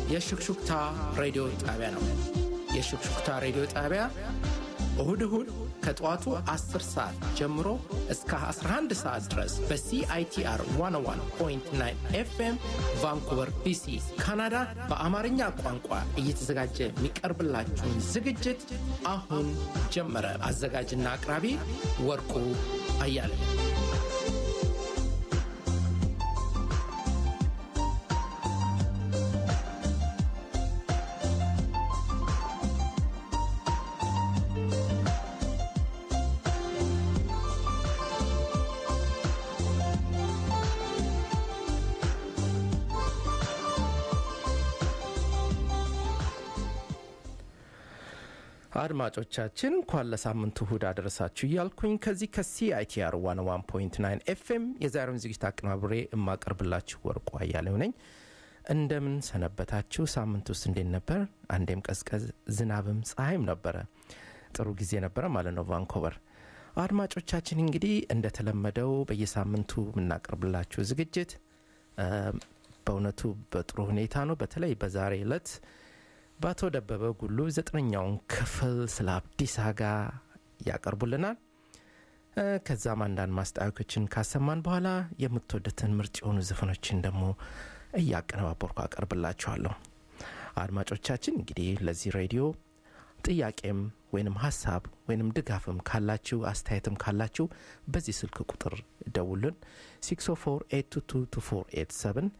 የሹክሹክታ ሬዲዮ ጣቢያ ነው። የሹክሹክታ ሬዲዮ ጣቢያ እሁድ እሁድ ከጠዋቱ 10 ሰዓት ጀምሮ እስከ 11 ሰዓት ድረስ በሲአይቲአር 101.9 ኤፍኤም ቫንኩቨር ቢሲ ካናዳ በአማርኛ ቋንቋ እየተዘጋጀ የሚቀርብላችሁን ዝግጅት አሁን ጀመረ። አዘጋጅና አቅራቢ ወርቁ አያለ አድማጮቻችን እንኳን ለሳምንቱ እሁድ አደረሳችሁ እያልኩኝ ከዚህ ከሲአይቲአር 101.9 ኤፍኤም የዛሬውን ዝግጅት አቀናብሬ የማቀርብላችሁ ወርቁ አያሌው ነኝ። እንደምን ሰነበታችሁ? ሳምንት ውስጥ እንዴት ነበር? አንዴም ቀዝቀዝ ዝናብም ፀሐይም ነበረ። ጥሩ ጊዜ ነበረ ማለት ነው ቫንኮቨር። አድማጮቻችን እንግዲህ እንደተለመደው በየሳምንቱ የምናቀርብላችሁ ዝግጅት በእውነቱ በጥሩ ሁኔታ ነው። በተለይ በዛሬ ዕለት በአቶ ደበበ ጉሉ ዘጠነኛውን ክፍል ስለ አብዲስ አጋ ያቀርቡልናል። ከዛም አንዳንድ ማስታወቂያዎችን ካሰማን በኋላ የምትወዱትን ምርጥ የሆኑ ዘፈኖችን ደግሞ እያቀነባበርኩ አቀርብላችኋለሁ። አድማጮቻችን እንግዲህ ለዚህ ሬዲዮ ጥያቄም ወይንም ሀሳብ ወይንም ድጋፍም ካላችሁ አስተያየትም ካላችሁ በዚህ ስልክ ቁጥር ደውልን 604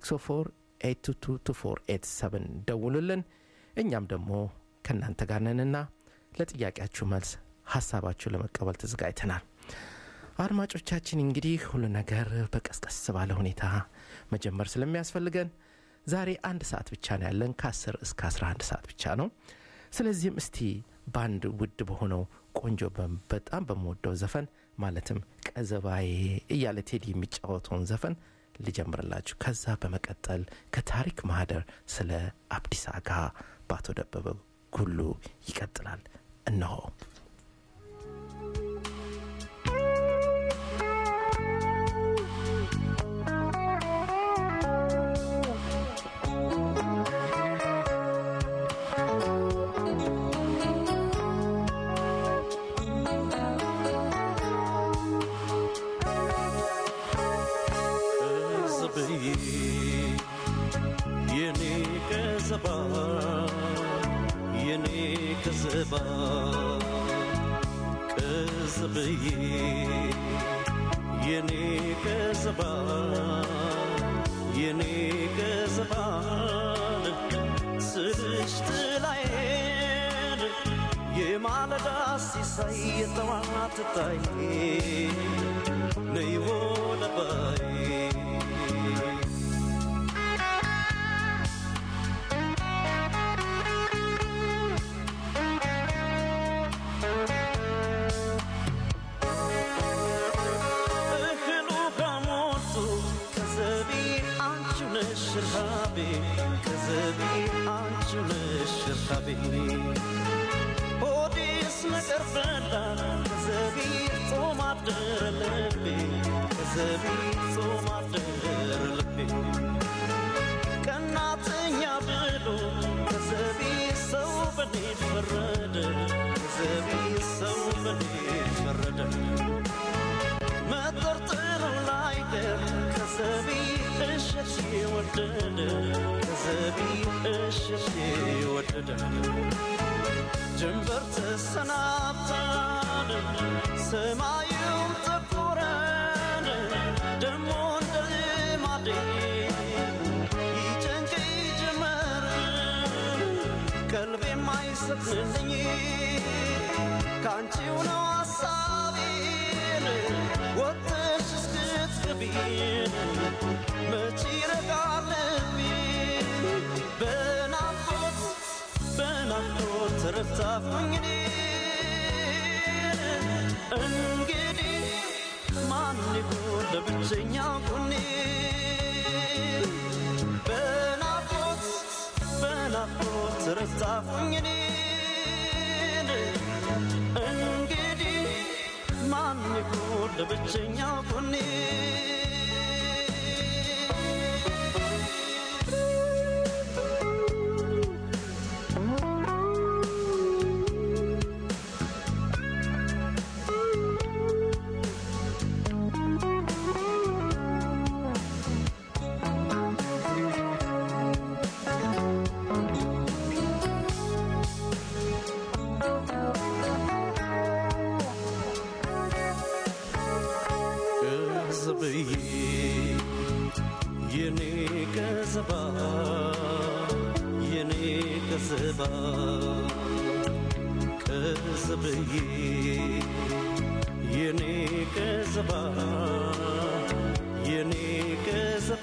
604 ደውሉልን። እኛም ደግሞ ከእናንተ ጋር ነንና ለጥያቄያችሁ መልስ ሀሳባችሁ ለመቀበል ተዘጋጅተናል። አድማጮቻችን እንግዲህ ሁሉ ነገር በቀስቀስ ባለ ሁኔታ መጀመር ስለሚያስፈልገን ዛሬ አንድ ሰዓት ብቻ ነው ያለን፣ ከ10 እስከ 11 ሰዓት ብቻ ነው። ስለዚህም እስቲ በአንድ ውድ በሆነው ቆንጆ በጣም በምወደው ዘፈን ማለትም ቀዘባዬ እያለ ቴዲ የሚጫወተውን ዘፈን ልጀምርላችሁ። ከዛ በመቀጠል ከታሪክ ማህደር ስለ አብዲስ አጋ በአቶ ደበበ ጉሉ ይቀጥላል። እነሆ ከዘባ ቀዝብዬ የኔ ከዘባ የኔ ከዘባን ስልሽ ጥላዬን የማለዳ ሲሳይ የጠዋት ታይ ነይ ወለባይ ሽርሃቤ ከዘቢ አንቺ ነሽ ሽርሃቤ ሆዴስ ነገር በላ ከዘቢ ጾም አደረ ልቤ ከዘቢ ጾም አደረ ልቤ ቀናተኛ ብሎ ከዘቢ ሰው በኔ ፈረደ ከዘቢ ሰው በኔ ፈረደ መጠርጠሩ ላይቀር ከዘቢ እሸት ወደደ ከዘቢ እሸት ወደደ ጀንበር ተሰናብታን ሰማዩም ጠቆረን ደሞ እንደ ልማዴ ይጨንቀኝ ጀመር ቀልቤ የማይሰጥልኝ ከአንቺው ነው ሐሳቤን ወጥሽ እስክትገቢ መች ይረጋል ልቤ በናፍቆት በናፍቆት ተረታሁኝ እኔ እንግዲህ ማን ይሁን ለብቸኛ ጎኔ በናፍቆት በናፍቆት ተረታሁኝ እኔ እንግዲህ ማን ይሁን ለብቸኛ ጎኔ ቅዝባ ቅዝብዬ የኔ ቅዝባ የኔ ቅዝባ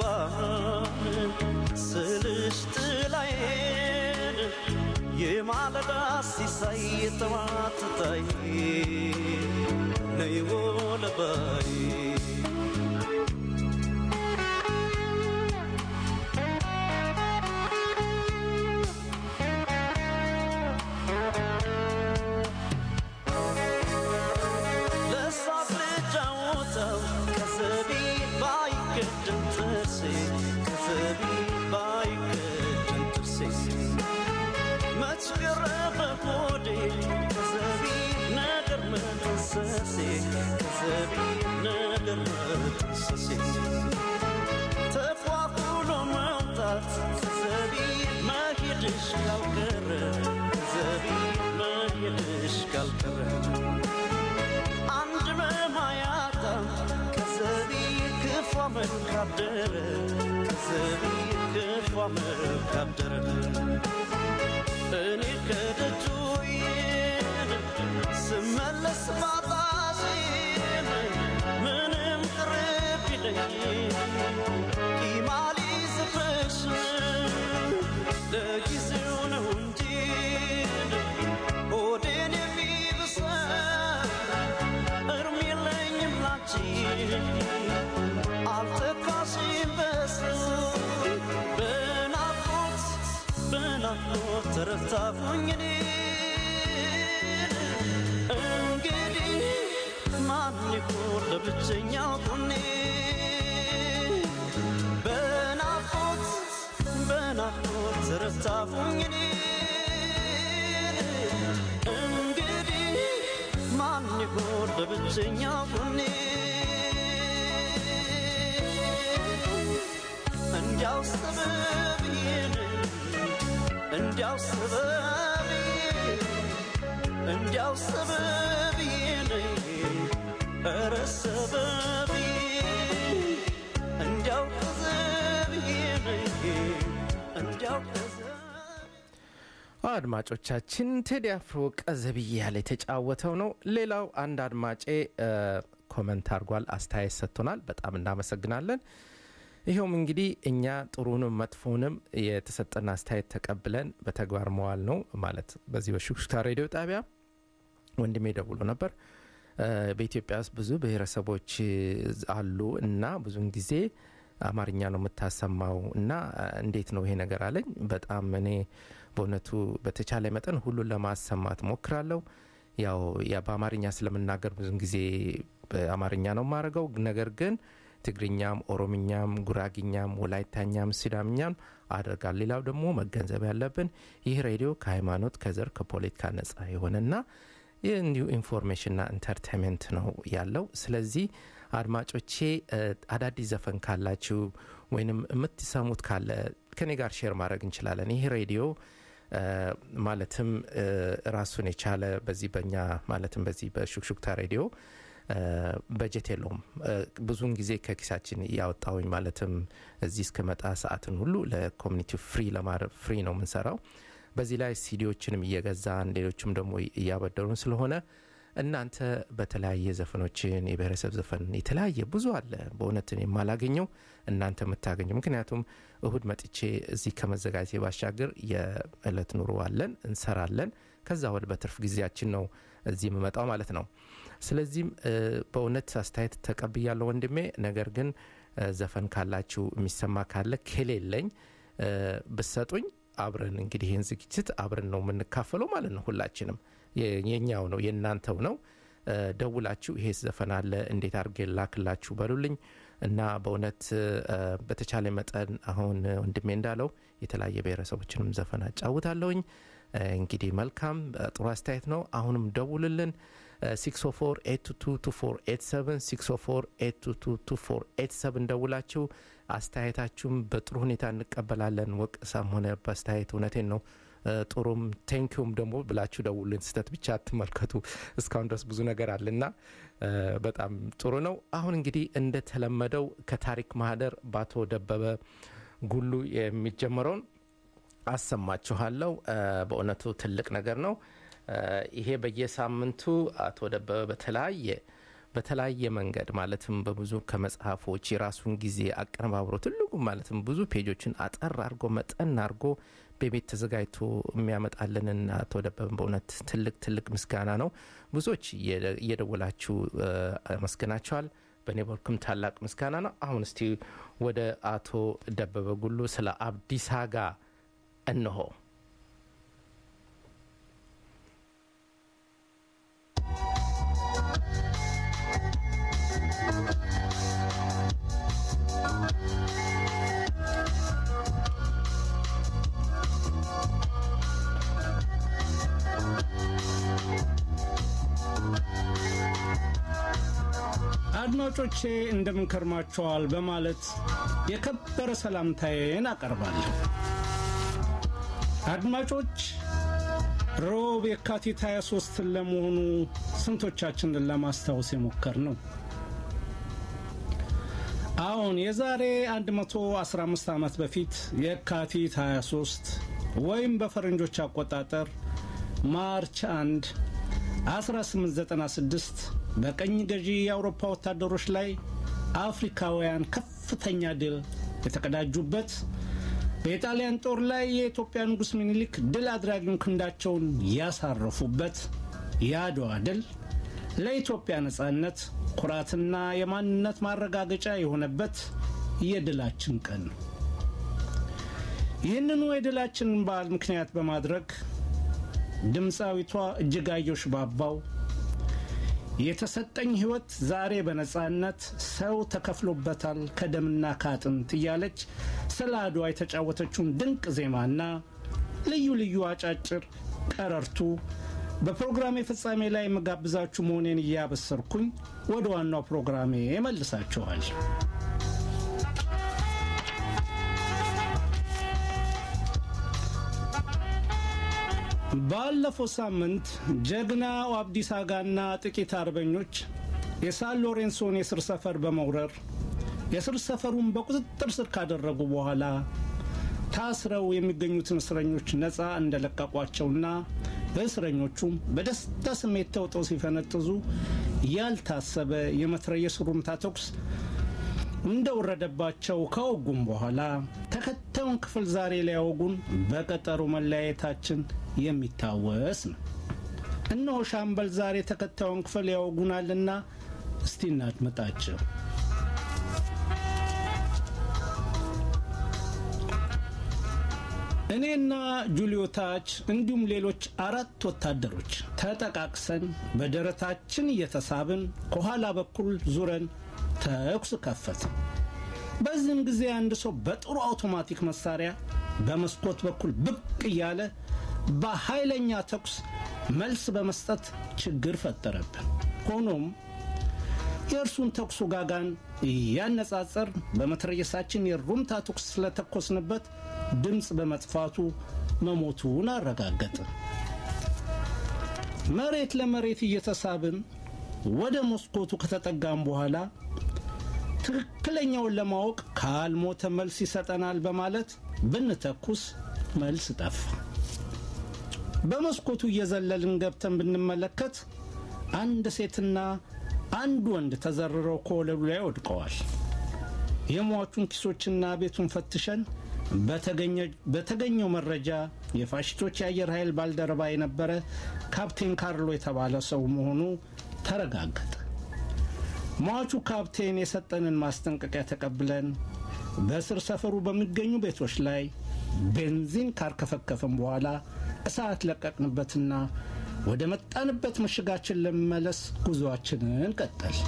ስልሽ ጥላዬን የማለዳ ሲሳይ የጠዋት ታይ ነይ ወለባይ ለሳቅ ልጫወተው ከዘቢ ባይገድም ጥርሴ ከዘቢ ባይገድም ጥርሴ መች ገረፈ ሆዴ ከዘቢ ነገር መፈሰሴ ከዘቢ ነገር መፈሰሴ ተፏፍሎ መውጣት ከዘቢ መሄድሽ ካልቀረ ከዘቢ መሄድሽ ካልቀረ አንድ መማያታ ከዘቢ ክፉ መልካደረ ከዘቢ ክፉ መልካደረ እኔ ከደጁ ስመለስ ባጣሽን ምንም ቅርብ ይለኝ ቂማሊ ዝፍሽ ለጊዜው ነው እንጂ ሆዴን የሚብሰን እርም የለኝም ላንቺ አልተካሽም በሰው በናፍቆት በናፍቆት ተረታሁኝ እኔ እንግዲህ ማን ይሆን ለብቸኛው ጎኔ በናፍቆት በናፍቆት ተረታሁኝ እኔ እንግዲህ ማን ይሆን ለብቸኛው ጎኔ እንዲያው ሰበብዬን እንዲያው ሰበብዬ እንዲያው ሰበብዬን ኧረ ሰበብዬ እንዲያው ከዘብዬን እንዲያው ከዘብ አድማጮቻችን ቴዲ አፍሮ ቀዘብዬ ያለ የተጫወተው ነው። ሌላው አንድ አድማጬ እ፣ ኮመንት አድርጓል፣ አስተያየት ሰጥቶናል። በጣም እናመሰግናለን። ይኸውም እንግዲህ እኛ ጥሩንም መጥፎንም የተሰጠን አስተያየት ተቀብለን በተግባር መዋል ነው ማለት በዚህ በሹክሹክታ ሬዲዮ ጣቢያ ወንድሜ ደውሎ ነበር። እ፣ በኢትዮጵያ ውስጥ ብዙ ብሔረሰቦች አሉ እና ብዙውን ጊዜ አማርኛ ነው የምታሰማው እና እ፣ እንዴት ነው ይሄ ነገር አለኝ። በጣም እኔ በእውነቱ በተቻለ መጠን ሁሉን ለማሰማት ሞክራለሁ። ያው ያ በአማርኛ ስለምናገር ብዙን ጊዜ በአማርኛ ነው የማደርገው። ነገር ግን ትግርኛም፣ ኦሮምኛም፣ ጉራግኛም፣ ወላይታኛም፣ ሲዳምኛም አደርጋል። ሌላው ደግሞ መገንዘብ ያለብን ይህ ሬዲዮ ከሃይማኖት፣ ከዘር፣ ከፖለቲካ ነጻ የሆነና ይህ እንዲሁ ኢንፎርሜሽንና ኢንተርቴንመንት ነው ያለው። ስለዚህ አድማጮቼ እ፣ አዳዲስ ዘፈን ካላችሁ ወይንም የምትሰሙት ካለ ከኔ ጋር ሼር ማድረግ እንችላለን። ይህ ሬዲዮ እ፣ ማለትም እ፣ ራሱን የቻለ በዚህ በኛ ማለትም በዚህ በሹክሹክታ ሬዲዮ እ፣ በጀት የለውም። እ፣ ብዙውን ጊዜ ከኪሳችን እያወጣውኝ ማለትም እዚህ እስከመጣ ሰዓትን ሁሉ ለኮሚኒቲው ፍሪ ለማድረግ ፍሪ ነው የምንሰራው። በዚህ ላይ ሲዲዎችንም እየገዛን ሌሎችም ደግሞ እያበደሩን ስለሆነ እናንተ በተለያየ ዘፈኖችን የብሔረሰብ ዘፈን የተለያየ ብዙ አለ በእውነትን የማላገኘው እናንተ የምታገኘው ምክንያቱም እሁድ መጥቼ እዚህ ከመዘጋጀቴ ባሻገር የእለት ኑሮ አለን እንሰራለን ከዛ ወደ በትርፍ ጊዜያችን ነው እዚህ የምመጣው ማለት ነው ስለዚህም እ፣ በእውነት አስተያየት ተቀብያለሁ ወንድሜ ነገር ግን እ፣ ዘፈን ካላችሁ የሚሰማ ካለ ከሌለኝ እ፣ ብሰጡኝ አብረን እንግዲህ ይህን ዝግጅት አብረን ነው የምንካፈለው ማለት ነው ሁላችንም የ- የኛው ነው የእናንተው ነው እ፣ ደውላችሁ ይሄ ዘፈን አለ እንዴት አድርጌ ላክላችሁ በሉልኝ እና በእውነት እ፣ በተቻለ መጠን አሁን ወንድሜ እንዳለው የተለያየ ብሔረሰቦችንም ዘፈን አጫውታለሁኝ እ፣ እንግዲህ መልካም እ፣ ጥሩ አስተያየት ነው አሁንም ደውልልን 604 ደውላችሁ አስተያየታችሁም በጥሩ ሁኔታ እንቀበላለን ወቅሳም ሆነ በአስተያየት እውነቴን ነው እ፣ ጥሩም ቴንኪውም ደግሞ ብላችሁ ደውልን ስህተት ብቻ አትመልከቱ እስካሁን ድረስ ብዙ ነገር አለና እ፣ በጣም ጥሩ ነው አሁን እንግዲህ እንደተለመደው ከታሪክ ማህደር በአቶ ደበበ ጉሉ የሚጀመረውን አሰማችኋለሁ። እ፣ በእውነቱ ትልቅ ነገር ነው። እ፣ ይሄ በየሳምንቱ አቶ ደበበ በተለያየ በተለያየ መንገድ ማለትም በብዙ ከመጽሐፎች የራሱን ጊዜ አቀነባብሮ ትልቁ ማለትም ብዙ ፔጆችን አጠር አድርጎ መጠን አድርጎ በቤት ተዘጋጅቶ የሚያመጣልንን አቶ ደበበን በእውነት ትልቅ ትልቅ ምስጋና ነው። ብዙዎች እየደ- እየደወላችሁ እ፣ አመስግናቸዋል። በእኔ በኩልም ታላቅ ምስጋና ነው። አሁን እስቲ ወደ አቶ ደበበ ጉሉ ስለ አብዲስ አጋ እንሆ። አድማጮቼ እንደምን ከርማችኋል በማለት የከበረ ሰላምታዬን አቀርባለሁ። አድማጮች ሮብ የካቲት 23 ለመሆኑ ስንቶቻችንን ለማስታወስ የሞከር ነው? አሁን የዛሬ 115 ዓመት በፊት የካቲት 23 ወይም በፈረንጆች አቆጣጠር ማርች 1 1896 በቀኝ ገዢ የአውሮፓ ወታደሮች ላይ አፍሪካውያን ከፍተኛ ድል የተቀዳጁበት በኢጣሊያን ጦር ላይ የኢትዮጵያ ንጉሥ ሚኒሊክ ድል አድራጊውን ክንዳቸውን ያሳረፉበት የአድዋ ድል ለኢትዮጵያ ነጻነት ኩራትና የማንነት ማረጋገጫ የሆነበት የድላችን ቀን ነው። ይህንኑ የድላችንን በዓል ምክንያት በማድረግ ድምፃዊቷ እጅጋየሁ ሽባባው የተሰጠኝ ሕይወት ዛሬ በነጻነት ሰው ተከፍሎበታል ከደምና ከአጥንት እያለች ስለ አድዋ የተጫወተችውን ድንቅ ዜማና ልዩ ልዩ አጫጭር ቀረርቱ በፕሮግራሜ ፍጻሜ ላይ የምጋብዛችሁ መሆኔን እያበሰርኩኝ ወደ ዋናው ፕሮግራሜ መልሳችኋል። ባለፈው ሳምንት ጀግናው አብዲስ አጋና ጥቂት አርበኞች የሳን ሎሬንሶን የስር ሰፈር በመውረር የስር ሰፈሩን በቁጥጥር ስር ካደረጉ በኋላ ታስረው የሚገኙትን እስረኞች ነፃ እንደለቀቋቸውና በእስረኞቹም በደስታ ስሜት ተውጠው ሲፈነጥዙ ያልታሰበ የመትረየስ ሩምታ ተኩስ እንደወረደባቸው ከወጉም በኋላ ተከታዩን ክፍል ዛሬ ሊያወጉን በቀጠሮ መለያየታችን የሚታወስ ነው። እነሆ ሻምበል ዛሬ ተከታዩን ክፍል ያወጉናልና እስቲ እናድምጣቸው። እኔና ጁልዮታች እንዲሁም ሌሎች አራት ወታደሮች ተጠቃቅሰን በደረታችን እየተሳብን ከኋላ በኩል ዙረን ተኩስ ከፈት። በዚህም ጊዜ አንድ ሰው በጥሩ አውቶማቲክ መሳሪያ በመስኮት በኩል ብቅ እያለ በኃይለኛ ተኩስ መልስ በመስጠት ችግር ፈጠረብን። ሆኖም የእርሱን ተኩሱ ጋጋን እያነጻጸር በመትረየሳችን የሩምታ ተኩስ ስለተኮስንበት ድምፅ በመጥፋቱ መሞቱን አረጋገጠ። መሬት ለመሬት እየተሳብን ወደ መስኮቱ ከተጠጋም በኋላ ትክክለኛውን ለማወቅ ካልሞተ መልስ ይሰጠናል በማለት ብንተኩስ መልስ ጠፋ። በመስኮቱ እየዘለልን ገብተን ብንመለከት አንድ ሴትና አንድ ወንድ ተዘርረው ከወለሉ ላይ ወድቀዋል። የሟቹን ኪሶችና ቤቱን ፈትሸን በተገኘው መረጃ የፋሽስቶች የአየር ኃይል ባልደረባ የነበረ ካፕቴን ካርሎ የተባለ ሰው መሆኑ ተረጋገጠ። ሟቹ ካፕቴን የሰጠንን ማስጠንቀቂያ ተቀብለን በስር ሰፈሩ በሚገኙ ቤቶች ላይ ቤንዚን ካርከፈከፍን በኋላ እሳት ለቀቅንበትና ወደ መጣንበት ምሽጋችን ለመመለስ ጉዞአችንን ቀጠል።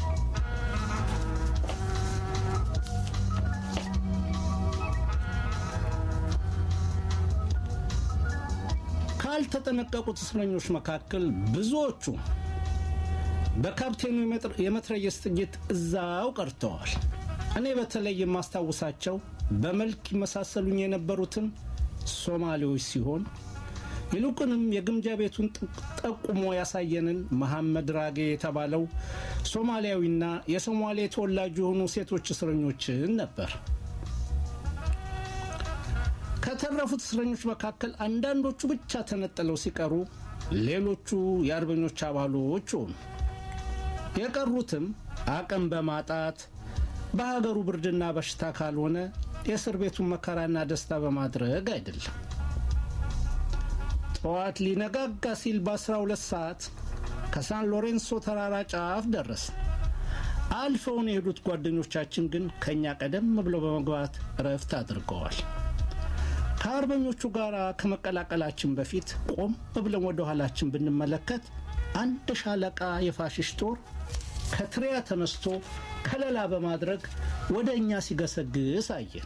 ካልተጠነቀቁት እስረኞች መካከል ብዙዎቹ በካፕቴኑ የመትረየስ ጥይት እዛው ቀርተዋል። እኔ በተለይ የማስታውሳቸው በመልክ ይመሳሰሉኝ የነበሩትን ሶማሌዎች ሲሆን ይልቁንም የግምጃ ቤቱን ጠቁሞ ያሳየንን መሐመድ ራጌ የተባለው ሶማሊያዊና የሶማሌ ተወላጅ የሆኑ ሴቶች እስረኞችን ነበር። ከተራ ከተረፉት እስረኞች መካከል አንዳንዶቹ ብቻ ተነጥለው ሲቀሩ፣ ሌሎቹ የአርበኞች አባሎች ሆኑ። የቀሩትም አቅም በማጣት በሀገሩ ብርድና በሽታ ካልሆነ የእስር ቤቱን መከራና ደስታ በማድረግ አይደለም። ጠዋት ሊነጋጋ ሲል በ12 ሰዓት ከሳን ሎሬንሶ ተራራ ጫፍ ደረስ። አልፈውን የሄዱት ጓደኞቻችን ግን ከእኛ ቀደም ብለው በመግባት እረፍት አድርገዋል። ከአርበኞቹ ጋር ከመቀላቀላችን በፊት ቆም ብለን ወደ ኋላችን ብንመለከት አንድ ሻለቃ የፋሽስት ጦር ከትሪያ ተነስቶ ከለላ በማድረግ ወደ እኛ ሲገሰግስ አየን።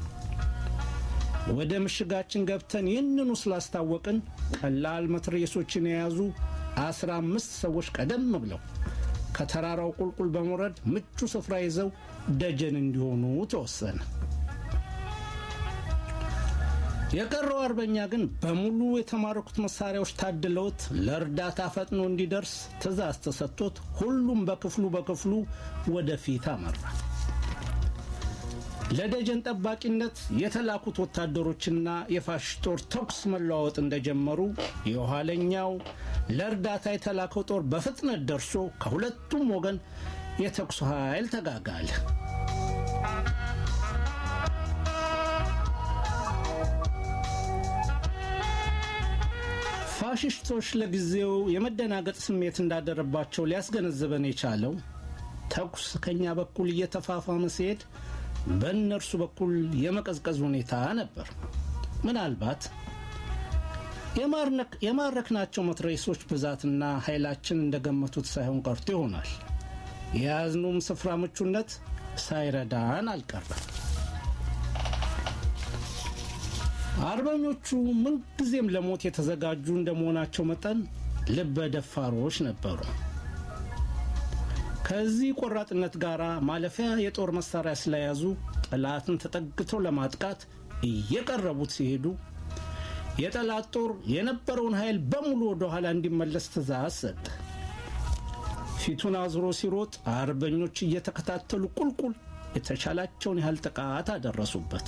ወደ ምሽጋችን ገብተን ይህንኑ ስላስታወቅን ቀላል መትረየሶችን የያዙ አስራ አምስት ሰዎች ቀደም ብለው ከተራራው ቁልቁል በመውረድ ምቹ ስፍራ ይዘው ደጀን እንዲሆኑ ተወሰነ። የቀረው አርበኛ ግን በሙሉ የተማረኩት መሳሪያዎች ታድለውት ለእርዳታ ፈጥኖ እንዲደርስ ትዕዛዝ ተሰጥቶት ሁሉም በክፍሉ በክፍሉ ወደፊት አመራ። ለደጀን ጠባቂነት የተላኩት ወታደሮችና የፋሽስት ጦር ተኩስ መለዋወጥ እንደጀመሩ የኋለኛው ለእርዳታ የተላከው ጦር በፍጥነት ደርሶ ከሁለቱም ወገን የተኩስ ኃይል ተጋጋለ። ፋሽስቶች ለጊዜው የመደናገጥ ስሜት እንዳደረባቸው ሊያስገነዝበን የቻለው ተኩስ ከኛ በኩል እየተፋፋመ ሲሄድ በእነርሱ በኩል የመቀዝቀዝ ሁኔታ ነበር። ምናልባት የማረክናቸው መትረየሶች ብዛትና ኃይላችን እንደገመቱት ሳይሆን ቀርቶ ይሆናል። የያዝኑም ስፍራ ምቹነት ሳይረዳን አልቀረም። አርበኞቹ ምንጊዜም ለሞት የተዘጋጁ እንደመሆናቸው መጠን ልበ ደፋሮች ነበሩ። ከዚህ ቆራጥነት ጋር ማለፊያ የጦር መሳሪያ ስለያዙ ጠላትን ተጠግተው ለማጥቃት እየቀረቡት ሲሄዱ የጠላት ጦር የነበረውን ኃይል በሙሉ ወደ ኋላ እንዲመለስ ትእዛዝ ሰጠ። ፊቱን አዝሮ ሲሮጥ አርበኞች እየተከታተሉ ቁልቁል የተቻላቸውን ያህል ጥቃት አደረሱበት።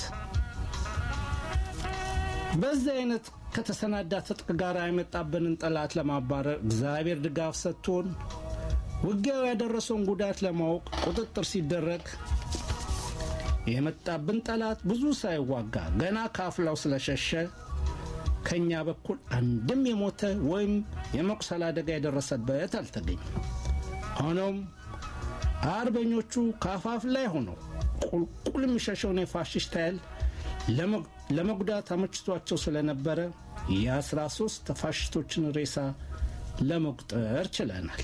በዚህ አይነት ከተሰናዳ ትጥቅ ጋር የመጣብንን ጠላት ለማባረር እግዚአብሔር ድጋፍ ሰጥቶን ውጊያው ያደረሰውን ጉዳት ለማወቅ ቁጥጥር ሲደረግ የመጣብን ጠላት ብዙ ሳይዋጋ ገና ካፍላው ስለሸሸ ከእኛ በኩል አንድም የሞተ ወይም የመቁሰል አደጋ የደረሰበት አልተገኘም። ሆኖም አርበኞቹ ከአፋፍ ላይ ሆነው ቁልቁል የሚሸሸውን የፋሽስት ኃይል ለመጉዳት አመችቷቸው ስለነበረ የአስራ ሶስት ፋሽስቶችን ሬሳ ለመቁጠር ችለናል።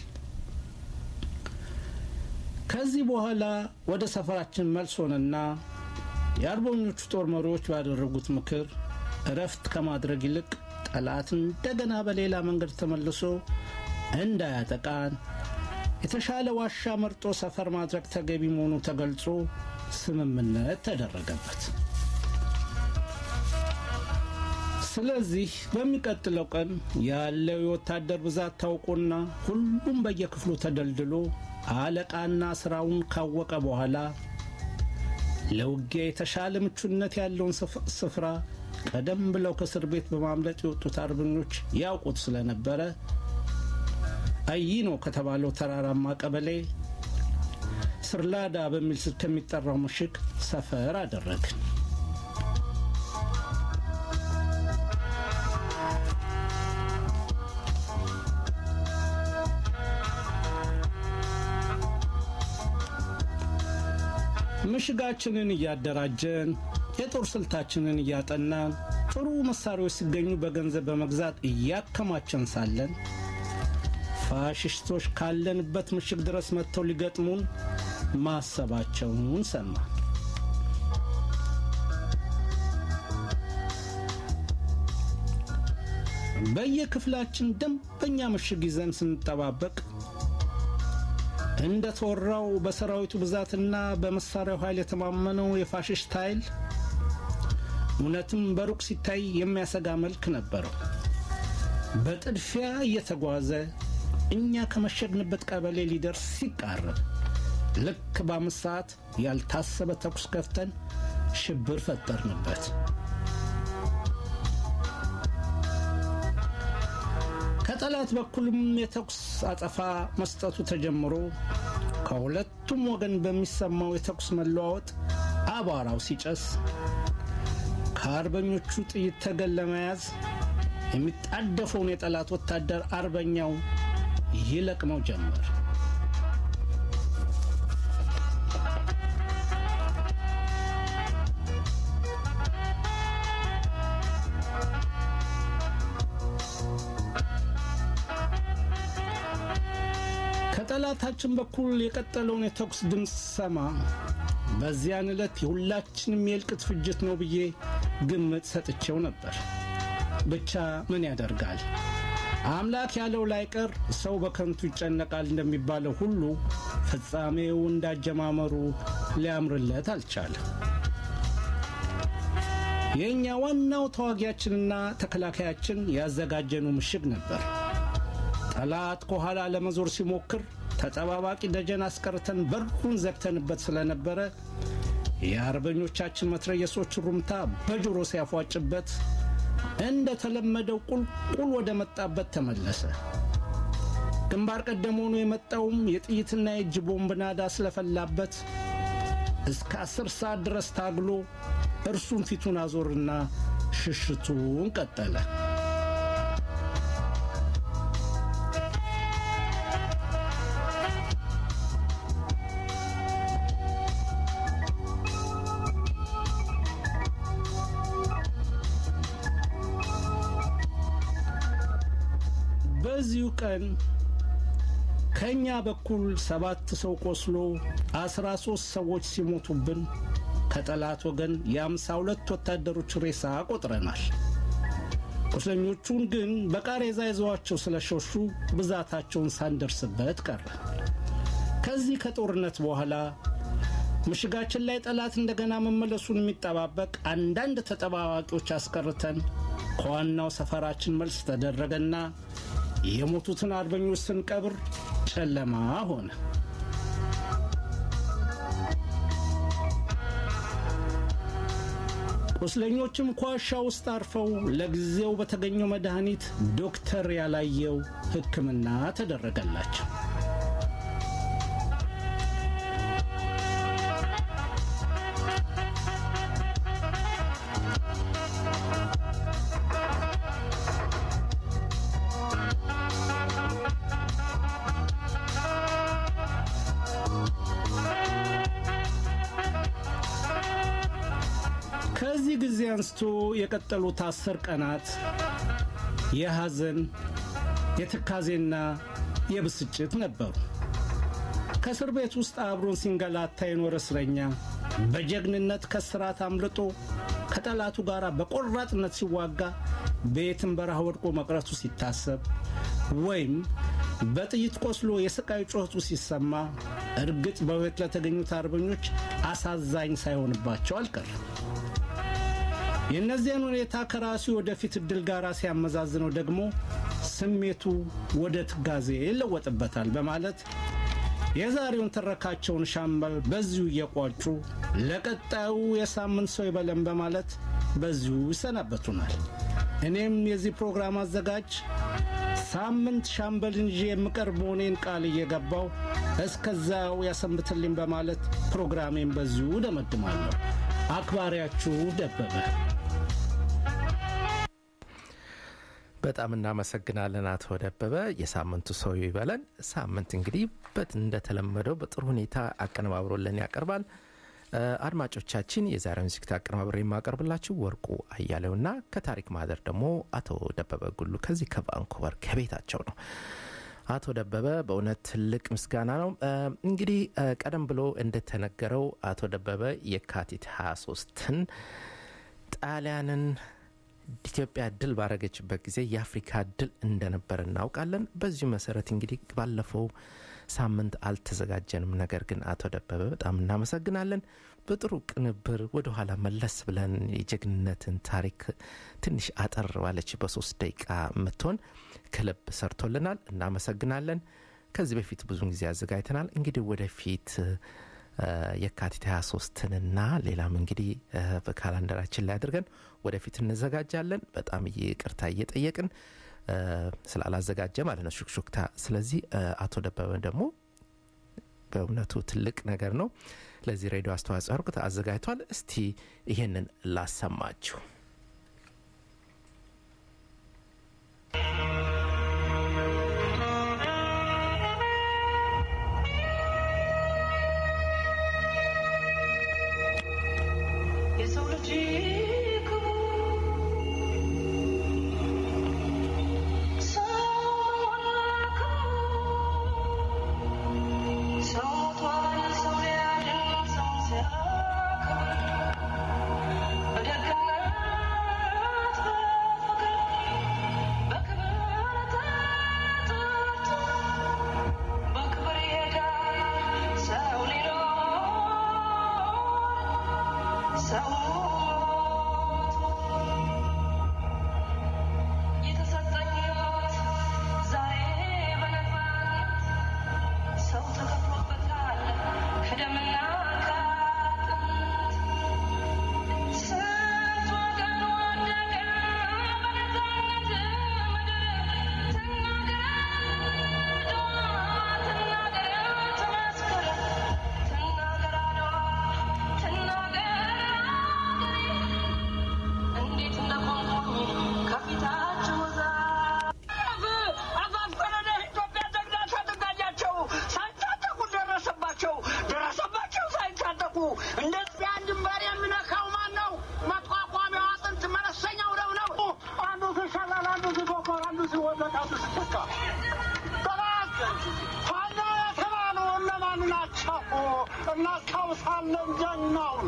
ከዚህ በኋላ ወደ ሰፈራችን መልስ ሆነና የአርበኞቹ ጦር መሪዎች ባደረጉት ምክር እረፍት ከማድረግ ይልቅ ጠላት እንደገና በሌላ መንገድ ተመልሶ እንዳያጠቃን የተሻለ ዋሻ መርጦ ሰፈር ማድረግ ተገቢ መሆኑ ተገልጾ ስምምነት ተደረገበት። ስለዚህ በሚቀጥለው ቀን ያለው የወታደር ብዛት ታውቆና ሁሉም በየክፍሉ ተደልድሎ አለቃና ስራውን ካወቀ በኋላ ለውጊያ የተሻለ ምቹነት ያለውን ስፍራ ቀደም ብለው ከእስር ቤት በማምለጥ የወጡት አርበኞች ያውቁት ስለነበረ አይኖ ከተባለው ተራራማ ቀበሌ ስርላዳ በሚል ስል ከሚጠራው ምሽግ ሰፈር አደረግን። ምሽጋችንን እያደራጀን የጦር ስልታችንን እያጠናን ጥሩ መሳሪያዎች ሲገኙ በገንዘብ በመግዛት እያከማቸን ሳለን ፋሽስቶች ካለንበት ምሽግ ድረስ መጥተው ሊገጥሙን ማሰባቸውን ሰማን። በየክፍላችን ደንበኛ ምሽግ ይዘን ስንጠባበቅ እንደተወራው በሰራዊቱ ብዛትና በመሳሪያው ኃይል የተማመነው የፋሽስት ኃይል እውነትም በሩቅ ሲታይ የሚያሰጋ መልክ ነበረው። በጥድፊያ እየተጓዘ እኛ ከመሸግንበት ቀበሌ ሊደርስ ሲቃረብ ልክ በአምስት ሰዓት ያልታሰበ ተኩስ ከፍተን ሽብር ፈጠርንበት። በጠላት በኩልም የተኩስ አጸፋ መስጠቱ ተጀምሮ ከሁለቱም ወገን በሚሰማው የተኩስ መለዋወጥ አቧራው ሲጨስ ከአርበኞቹ ጥይት ተገን ለመያዝ የሚጣደፈውን የጠላት ወታደር አርበኛው ይለቅመው ጀመር። ከጠላታችን በኩል የቀጠለውን የተኩስ ድምፅ ሰማ። በዚያን ዕለት የሁላችንም የእልቅት ፍጅት ነው ብዬ ግምት ሰጥቼው ነበር። ብቻ ምን ያደርጋል፣ አምላክ ያለው ላይቀር ሰው በከንቱ ይጨነቃል እንደሚባለው ሁሉ ፍጻሜው እንዳጀማመሩ ሊያምርለት አልቻለም። የእኛ ዋናው ተዋጊያችንና ተከላካያችን ያዘጋጀኑ ምሽግ ነበር። ጠላት ከኋላ ለመዞር ሲሞክር ተጠባባቂ ደጀን አስቀርተን በሩን ዘግተንበት ስለነበረ የአርበኞቻችን መትረየሶች ሩምታ በጆሮ ሲያፏጭበት እንደተለመደው ቁልቁል ወደ መጣበት ተመለሰ። ግንባር ቀደም ሆኖ የመጣውም የጥይትና የእጅ ቦምብ ናዳ ስለፈላበት እስከ አስር ሰዓት ድረስ ታግሎ እርሱም ፊቱን አዞርና ሽሽቱን ቀጠለ። በዚሁ ቀን ከእኛ በኩል ሰባት ሰው ቆስሎ አስራ ሦስት ሰዎች ሲሞቱብን ከጠላት ወገን የአምሳ ሁለት ወታደሮች ሬሳ ቆጥረናል። ቁስለኞቹን ግን በቃሬዛ ይዘዋቸው ስለሸሹ ብዛታቸውን ሳንደርስበት ቀረ። ከዚህ ከጦርነት በኋላ ምሽጋችን ላይ ጠላት እንደገና መመለሱን የሚጠባበቅ አንዳንድ ተጠባባቂዎች አስቀርተን ከዋናው ሰፈራችን መልስ ተደረገና የሞቱትን አርበኞች ስንቀብር ጨለማ ሆነ። ቁስለኞችም ኳሻ ውስጥ አርፈው ለጊዜው በተገኘው መድኃኒት ዶክተር ያላየው ሕክምና ተደረገላቸው። ከዚህ ጊዜ አንስቶ የቀጠሉት አስር ቀናት የሐዘን የትካዜና የብስጭት ነበሩ። ከእስር ቤት ውስጥ አብሮን ሲንገላታ የኖረ እስረኛ በጀግንነት ከስራት አምልጦ ከጠላቱ ጋር በቆራጥነት ሲዋጋ በየትም በረሃ ወድቆ መቅረቱ ሲታሰብ ወይም በጥይት ቆስሎ የስቃይ ጩኸቱ ሲሰማ እርግጥ በሕይወት ለተገኙት አርበኞች አሳዛኝ ሳይሆንባቸው አልቀርም። የእነዚያን ሁኔታ ከራሱ ወደፊት እድል ጋር ሲያመዛዝነው ደግሞ ስሜቱ ወደ ትጋዜ ይለወጥበታል በማለት የዛሬውን ትረካቸውን ሻምበል በዚሁ እየቋጩ ለቀጣዩ የሳምንት ሰው ይበለን በማለት በዚሁ ይሰናበቱናል። እኔም የዚህ ፕሮግራም አዘጋጅ ሳምንት ሻምበልን ይዤ የምቀርብ መሆኔን ቃል እየገባው እስከዛው ያሰንብትልኝ በማለት ፕሮግራሜን በዚሁ ደመድማለሁ። አክባሪያችሁ ደበበ። በጣም እናመሰግናለን አቶ ደበበ። የሳምንቱ ሰው ይበለን። ሳምንት እንግዲህ በት እንደተለመደው በጥሩ ሁኔታ አቀነባብሮልን ያቀርባል። አድማጮቻችን የዛሬውን ዝግጅት አቀነባብሮ የማቀርብላችሁ ወርቁ አያሌውና ከታሪክ ማህደር ደግሞ አቶ ደበበ ጉሉ ከዚህ ከቫንኩቨር ከቤታቸው ነው። አቶ ደበበ በእውነት ትልቅ ምስጋና ነው። እንግዲህ ቀደም ብሎ እንደተነገረው አቶ ደበበ የካቲት 23ን ጣሊያንን ኢትዮጵያ ድል ባረገችበት ጊዜ የአፍሪካ ድል እንደነበር እናውቃለን። በዚሁ መሰረት እንግዲህ ባለፈው ሳምንት አልተዘጋጀንም። ነገር ግን አቶ ደበበ በጣም እናመሰግናለን። በጥሩ ቅንብር ወደኋላ መለስ ብለን የጀግንነትን ታሪክ ትንሽ አጠር ባለች በሶስት ደቂቃ የምትሆን ክለብ ሰርቶልናል። እናመሰግናለን። ከዚህ በፊት ብዙን ጊዜ አዘጋጅተናል። እንግዲህ ወደፊት የካቲት 23ንና ሌላም እንግዲህ በካላንደራችን ላይ አድርገን ወደፊት እንዘጋጃለን። በጣም ይቅርታ እየጠየቅን እ፣ ስላላዘጋጀ ማለት ነው ሹክሹክታ። ስለዚህ እ፣ አቶ ደበበ ደግሞ በእውነቱ ትልቅ ነገር ነው። ለዚህ ሬዲዮ አስተዋጽኦ ያርቁት አዘጋጅቷል። እስቲ ይሄንን ላሰማችሁ። የሰው ልጅ ክቡር ሰው ክቡር ሰው ሞቷል ሰው ሊያድን ሰው ሲያከብር በደግነት በፍቅር በክብር ተጠርቶ በክብር ይሄዳል ሰው ሊኖር ሰው የተሰጠኝ ሕይወት ዛሬ በነፃነት ሰው ተከፍሎበታል ከደምና ከአጥንት ስንት ወገን ወደቀ በነፃነት ምድር ትናገር አድዋ ትናገር ትመስክር ትናገር አድዋ ትናገር አገሬ እንዴት እንደቆምኩኝ ከፊታችሁ አፋፈረደ ኢትዮጵያ ጀግና ታጠቃኛቸው ሳይታጠቁ ደረሰባቸው ደረሰባቸው ሳይታጠቁ እንደዚያ ድንበር የሚነካው ማን ነው? መቋቋሚያው አጥንት መለሰኛው ደም ነው። አንዱ ሲሸላል፣ አንዱ ሲፎክር፣ አንዱ ሲወደቅ፣ አንዱ ሲተካ ጠላት ፋኖ የተባሉ እነማን ናቸው? እናስታውሳለን ጀግናውን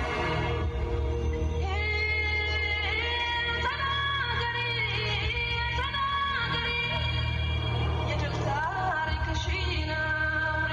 ተናገሪ ተናገሪ የድል ታሪክሽን አውሪ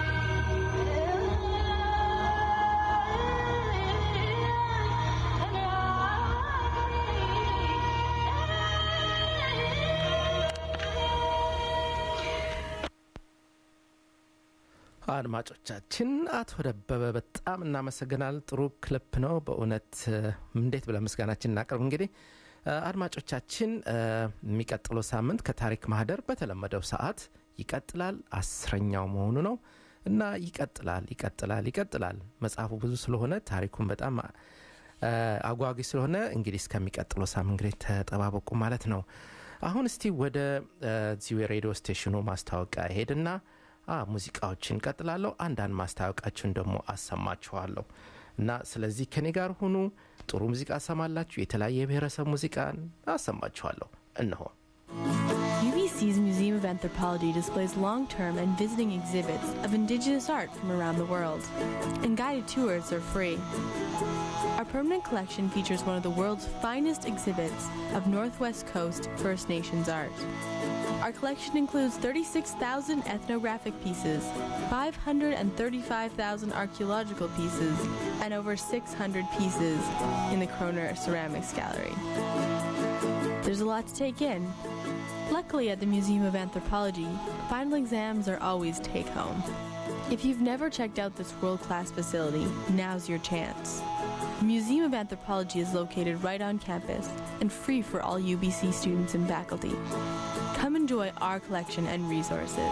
አድማጮቻችን አቶ ደበበ በጣም እናመሰግናል። ጥሩ ክሊፕ ነው በእውነት እ፣ እንዴት ብለን ምስጋናችን እናቅርብ። እንግዲህ እ፣ አድማጮቻችን እ፣ የሚቀጥለው ሳምንት ከታሪክ ማህደር በተለመደው ሰዓት ይቀጥላል። አስረኛው መሆኑ ነው እና ይቀጥላል ይቀጥላል ይቀጥላል። መጽሐፉ ብዙ ስለሆነ ታሪኩን በጣም እ፣ አጓጊ ስለሆነ እንግዲህ እስከሚቀጥለው ሳምንት እንግዲህ ተጠባበቁ ማለት ነው። አሁን እስቲ ወደ እ፣ እዚሁ የሬዲዮ ስቴሽኑ ማስታወቂያ ሄድና አ ሙዚቃዎችን ቀጥላለሁ። አንዳንድ ማስታወቂያችሁን ደግሞ አሰማችኋለሁ እና ስለዚህ ከኔ ጋር ሁኑ። ጥሩ ሙዚቃ ሰማላችሁ። የተለያየ የብሔረሰብ ሙዚቃን አሰማችኋለሁ። እነሆ UBC's Museum of Anthropology displays long term and visiting exhibits of indigenous art from around the world, and guided tours are free. Our permanent collection features one of the world's finest exhibits of Northwest Coast First Nations art. Our collection includes 36,000 ethnographic pieces, 535,000 archaeological pieces, and over 600 pieces in the Kroner Ceramics Gallery. There's a lot to take in. Luckily, at the Museum of Anthropology, final exams are always take home. If you've never checked out this world class facility, now's your chance. The Museum of Anthropology is located right on campus and free for all UBC students and faculty. Come enjoy our collection and resources.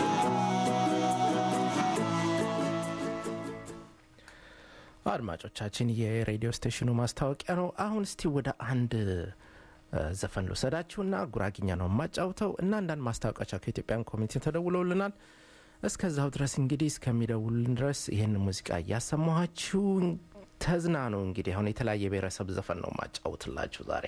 አድማጮቻችን የሬዲዮ ስቴሽኑ ማስታወቂያ ነው። አሁን እስቲ ወደ አንድ እ፣ ዘፈን ልውሰዳችሁና ጉራጊኛ ነው የማጫውተው እና አንዳንድ ማስታወቂያቸው ከኢትዮጵያን ኮሚኒቲ ተደውለውልናል። እስከዛው ድረስ እንግዲህ እስከሚደውልን ድረስ ይህን ሙዚቃ እያሰማኋችሁ ተዝናኑ። እንግዲህ አሁን የተለያየ ብሔረሰብ ዘፈን ነው ማጫውትላችሁ ዛሬ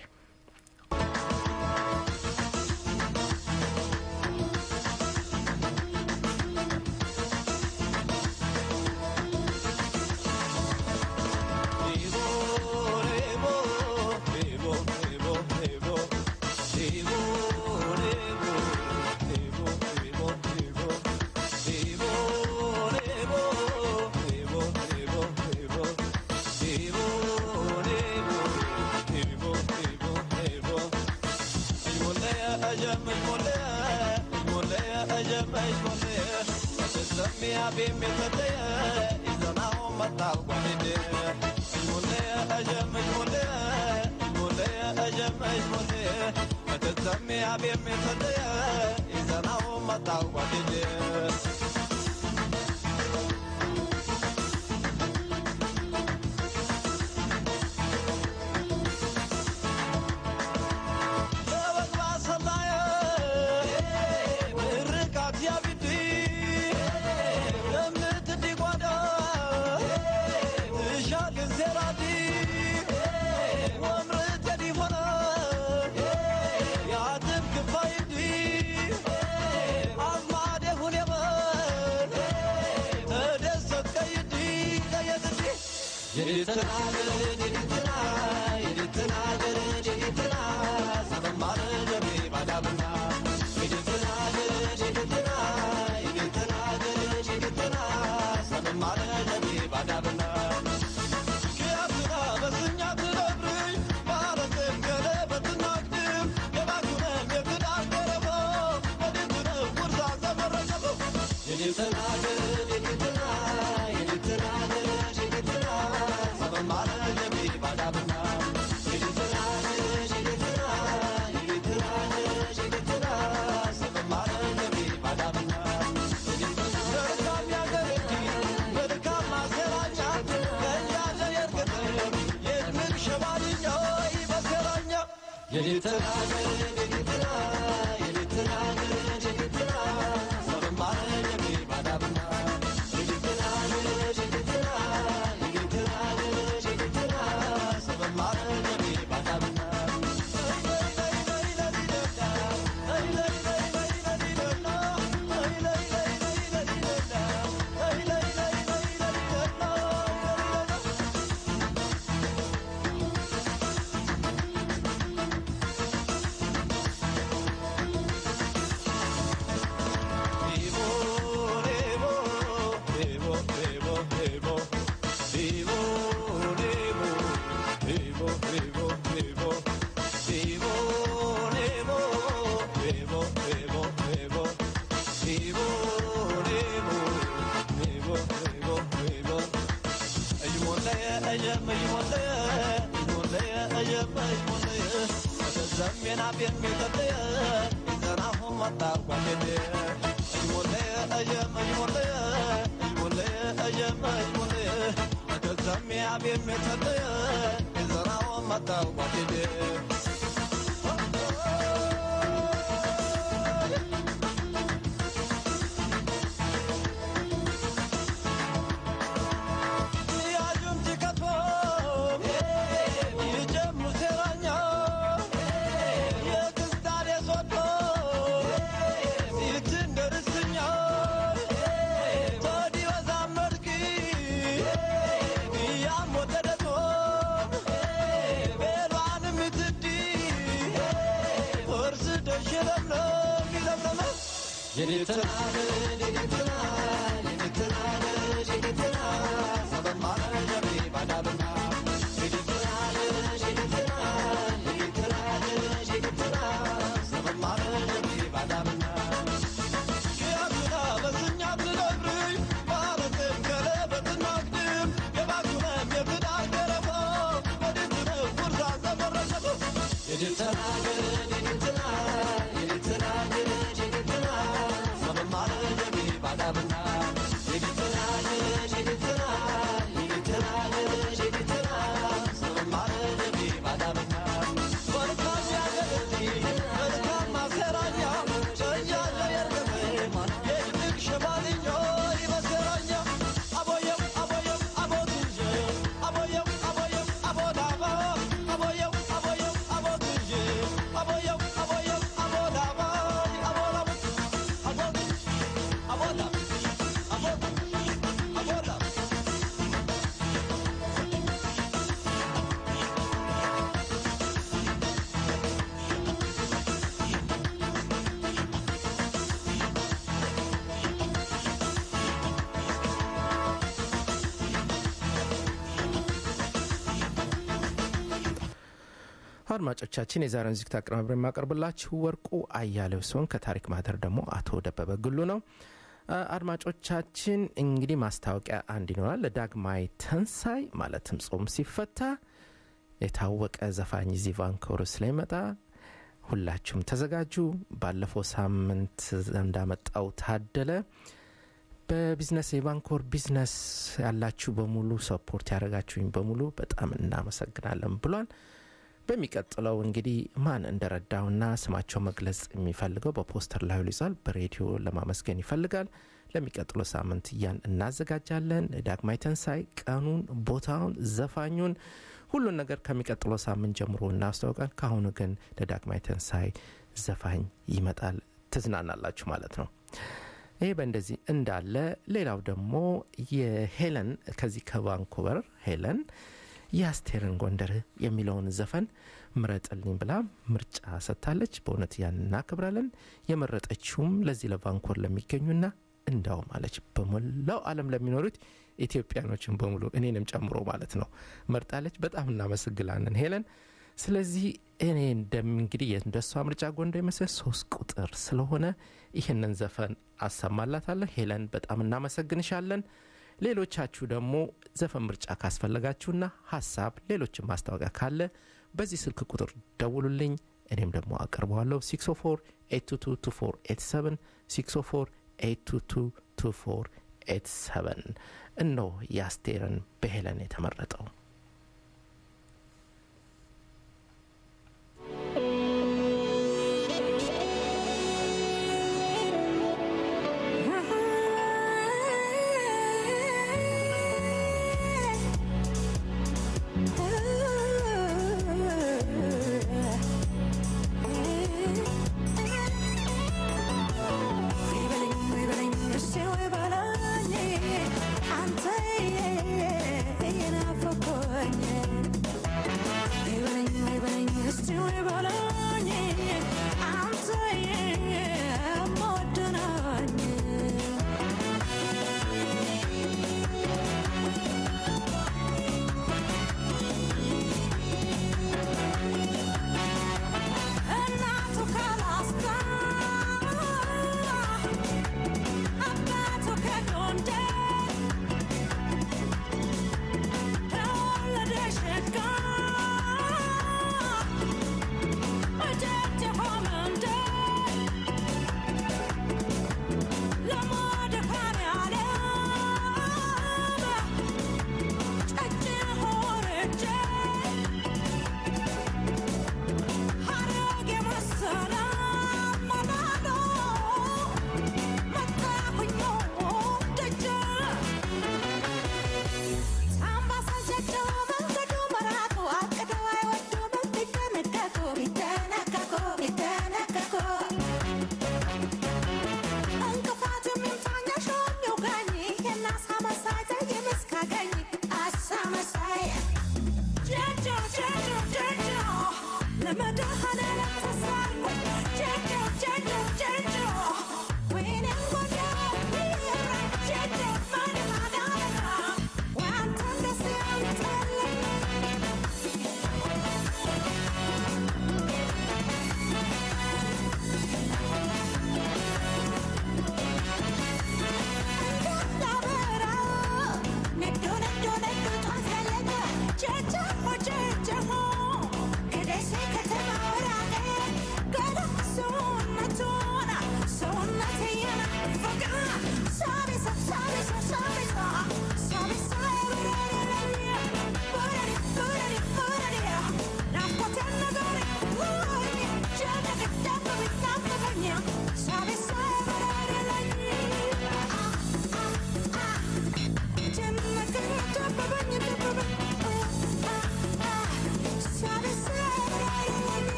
Thank የደብተሜ አቤም የተለየ ይዘናው መጣው ጓደኛ አድማጮቻችን የዛሬውን ዝግት አቀናብረ የማቀርብላችሁ ወርቁ አያሌው ሲሆን ከታሪክ ማህደር ደግሞ አቶ ደበበ ግሉ ነው አድማጮቻችን እንግዲህ ማስታወቂያ አንድ ይኖራል ለዳግማይ ተንሳይ ማለትም ጾም ሲፈታ የታወቀ ዘፋኝ እዚህ ቫንኮቨር ስለሚመጣ ሁላችሁም ተዘጋጁ። ባለፈው ሳምንት እንዳመጣው ታደለ በቢዝነስ የባንኮር ቢዝነስ ያላችሁ በሙሉ ሰፖርት ያደረጋችሁኝ በሙሉ በጣም እናመሰግናለን ብሏል። በሚቀጥለው እንግዲህ ማን እንደረዳውና ስማቸው መግለጽ የሚፈልገው በፖስተር ላይ ይዟል። በሬዲዮ ለማመስገን ይፈልጋል። ለሚቀጥለው ሳምንት እያን እናዘጋጃለን። ዳግማይ ተንሳይ ቀኑን፣ ቦታውን፣ ዘፋኙን ሁሉን ነገር ከሚቀጥለው ሳምንት ጀምሮ እናስታውቃል። ከአሁኑ ግን ለዳግማይ ተንሳይ ዘፋኝ ይመጣል። ትዝናናላችሁ ማለት ነው። ይሄ በእንደዚህ እንዳለ ሌላው ደግሞ የሄለን ከዚህ ከቫንኩቨር ሄለን የአስቴርን ጎንደር የሚለውን ዘፈን ምረጥልኝ ብላ ምርጫ ሰጥታለች። በእውነት ያን እናክብራለን። የመረጠችውም ለዚህ ለቫንኮር ለሚገኙና እንዳውም አለች በሞላው ዓለም ለሚኖሩት ኢትዮጵያኖችን በሙሉ እኔንም ጨምሮ ማለት ነው መርጣለች። በጣም እናመሰግናለን ሄለን። ስለዚህ እኔ እንደም እንግዲህ እንደሷ ምርጫ ጎንደር የመሰለ ሶስት ቁጥር ስለሆነ ይህንን ዘፈን አሰማላታለሁ። ሄለን በጣም እናመሰግንሻለን። ሌሎቻችሁ ደግሞ ዘፈን ምርጫ ካስፈለጋችሁና ሀሳብ ሌሎችን ማስታወቂያ ካለ በዚህ ስልክ ቁጥር ደውሉልኝ። እኔም ደግሞ አቀርበዋለሁ 604 822 604 822 እነሆ የአስቴርን በሄለን የተመረጠው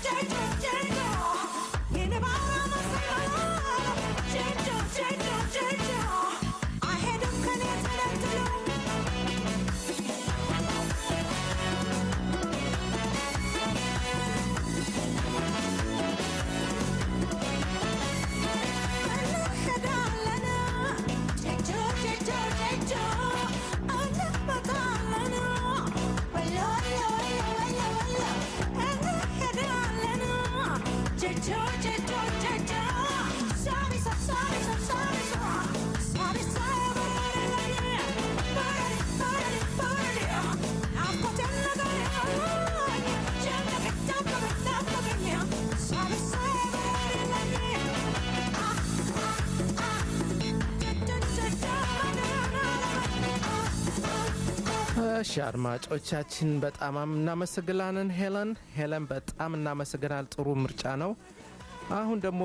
እሺ አድማጮቻችን በጣም እናመሰግናለን ሄለን ሄለን በጣም እናመሰግናል ጥሩ ምርጫ ነው አሁን ደግሞ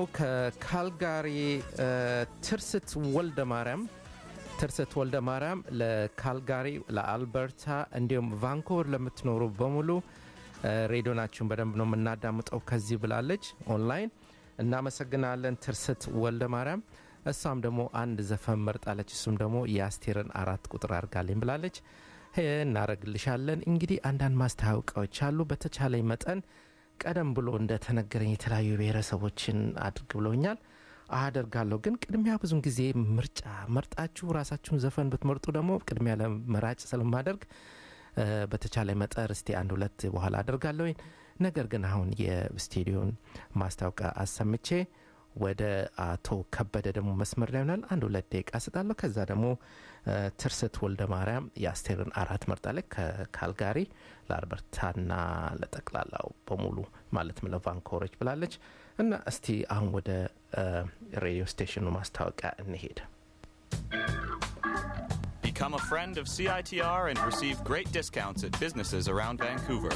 ከካልጋሪ እ፣ ትርስት ወልደ ማርያም ትርስት ወልደ ማርያም ለካልጋሪ ለአልበርታ እንዲሁም ቫንኮቨር ለምትኖሩ በሙሉ እ፣ ሬዲዮናችሁን በደንብ ነው የምናዳምጠው ከዚህ ብላለች ኦንላይን እናመሰግናለን ትርስት ወልደ ማርያም እሷም ደግሞ አንድ ዘፈን መርጣለች እሱም ደግሞ የአስቴርን አራት ቁጥር አድርጋልኝ ብላለች ሄ፣ እናረግልሻለን እንግዲህ አንዳንድ ማስታወቂያዎች አሉ በተቻለኝ መጠን ቀደም ብሎ እንደተነገረኝ የተለያዩ ብሔረሰቦችን አድርግ ብለውኛል አደርጋለሁ ግን ቅድሚያ ብዙን ጊዜ ምርጫ መርጣችሁ ራሳችሁን ዘፈን ብትመርጡ ደግሞ ቅድሚያ ለመራጭ ስለማደርግ እ፣ በተቻለ መጠር እስቲ አንድ ሁለት በኋላ አደርጋለሁ ነገር ግን አሁን የስቴዲዮን ማስታወቂያ አሰምቼ ወደ አቶ ከበደ ደግሞ መስመር ላይ ይሆናል አንድ ሁለት ደቂቃ ስጣለሁ ከዛ ደግሞ እ፣ ትርስት ወልደ ማርያም የአስቴርን አራት መርጣለች ከካልጋሪ ለአልበርታና ለጠቅላላው በሙሉ ማለትም ለቫንኮቨሮች ብላለች እና እስቲ አሁን ወደ እ፣ ሬዲዮ ስቴሽኑ ማስታወቂያ እንሄድ Become a friend of CITR and receive great discounts at businesses around Vancouver.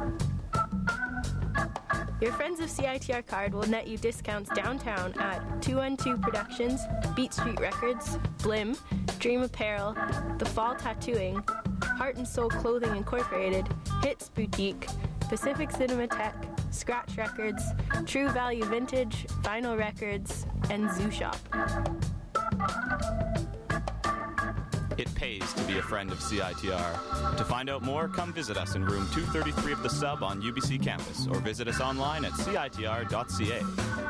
Your Friends of CITR card will net you discounts downtown at 212 Productions, Beat Street Records, Blim, Dream Apparel, The Fall Tattooing, Heart and Soul Clothing Incorporated, Hits Boutique, Pacific Cinematheque, Scratch Records, True Value Vintage, Vinyl Records, and Zoo Shop. It pays to be a friend of CITR. To find out more, come visit us in room 233 of the sub on UBC campus or visit us online at citr.ca.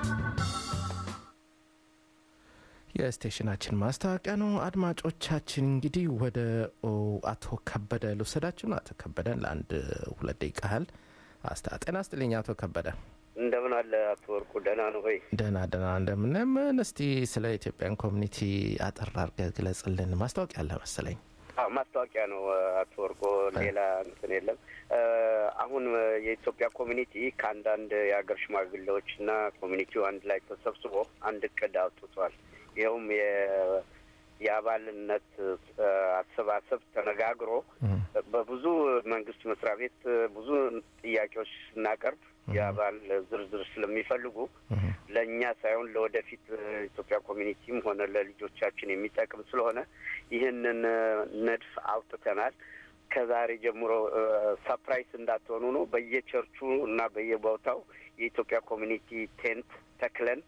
የስቴሽናችን ማስታወቂያ ነው አድማጮቻችን እንግዲህ ወደ ኦ፣ አቶ ከበደ ልውሰዳችሁ ነው አቶ ከበደን ለአንድ ሁለት ደቂቃ ያህል አስታ ጤና ስጥልኝ አቶ ከበደ እንደምን አለ አቶ ወርቁ ደህና ነው ወይ? ደህና ደህና እንደምን ምን እስቲ ስለ ኢትዮጵያን ኮሚኒቲ አጠር አድርገህ ግለጽልን ማስታወቂያ አለ መሰለኝ አዎ ማስታወቂያ ነው አቶ ወርቆ፣ ሌላ እንትን የለም። እ፣ አሁን የኢትዮጵያ ኮሚኒቲ ከአንዳንድ የሀገር ሽማግሌዎች እና ኮሚኒቲው አንድ ላይ ተሰብስቦ አንድ እቅድ አውጥቷል። ይኸውም የ- የአባልነት እ፣ አሰባሰብ ተነጋግሮ በብዙ መንግስት መስሪያ ቤት ብዙ ጥያቄዎች ስናቀርብ የአባል ዝርዝር ስለሚፈልጉ ለእኛ ሳይሆን ለወደፊት ኢትዮጵያ ኮሚኒቲም ሆነ ለልጆቻችን የሚጠቅም ስለሆነ ይህንን እ፣ ንድፍ አውጥተናል። ከዛሬ ጀምሮ ሰፕራይዝ እንዳትሆኑ ነው። በየቸርቹ እና በየቦታው የኢትዮጵያ ኮሚኒቲ ቴንት ተክለን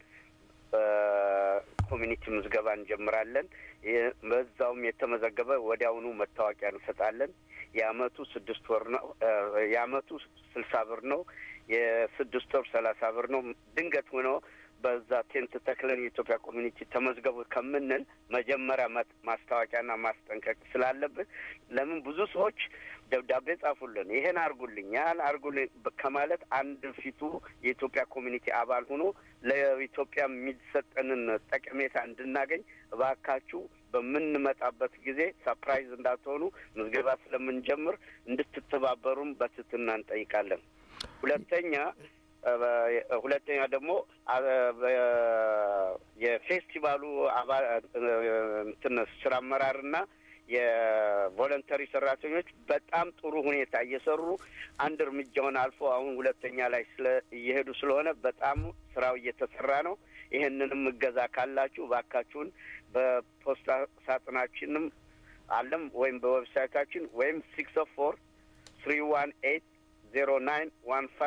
ኮሚኒቲ ምዝገባ እንጀምራለን። ይህ- በዛውም የተመዘገበ ወዲያውኑ መታወቂያ እንሰጣለን። የአመቱ ስድስት ወር ነው። እ፣ የአመቱ ስልሳ ብር ነው። የስድስት ወር ሰላሳ ብር ነው። ድንገት ሆኖ በዛ ቴንት ተክለን የኢትዮጵያ ኮሚኒቲ ተመዝገቡ ከምንል መጀመሪያ መት- ማስታወቂያና ማስጠንቀቅ ስላለብን ለምን ብዙ ሰዎች ደብዳቤ ጻፉልን፣ ይሄን አርጉልኝ፣ ያን አርጉልኝ በ- ከማለት አንድ ፊቱ የኢትዮጵያ ኮሚኒቲ አባል ሆኖ ለኢትዮጵያ የሚሰጠንን ጠቀሜታ እንድናገኝ እባካችሁ በምንመጣበት ጊዜ ሰፕራይዝ እንዳትሆኑ ምዝገባ ስለምንጀምር እንድትተባበሩም በትህትና እንጠይቃለን። ሁለተኛ እ፣ ሁለተኛ ደግሞ አ፣ በ- የፌስቲቫሉ አባል እ፣ እንትን ስራ አመራርና የቮለንተሪ ሰራተኞች በጣም ጥሩ ሁኔታ እየሰሩ አንድ እርምጃውን አልፎ አሁን ሁለተኛ ላይ ስለ እየሄዱ ስለሆነ በጣም ስራው እየተሰራ ነው። ይህንንም እገዛ ካላችሁ እባካችሁን በፖስታ ሳጥናችንም አለም ወይም በዌብሳይታችን ወይም ሲክስ ኦፍ ፎር ትሪ ዋን ኤይት ዜሮ ናይን ዋን ፋይቭ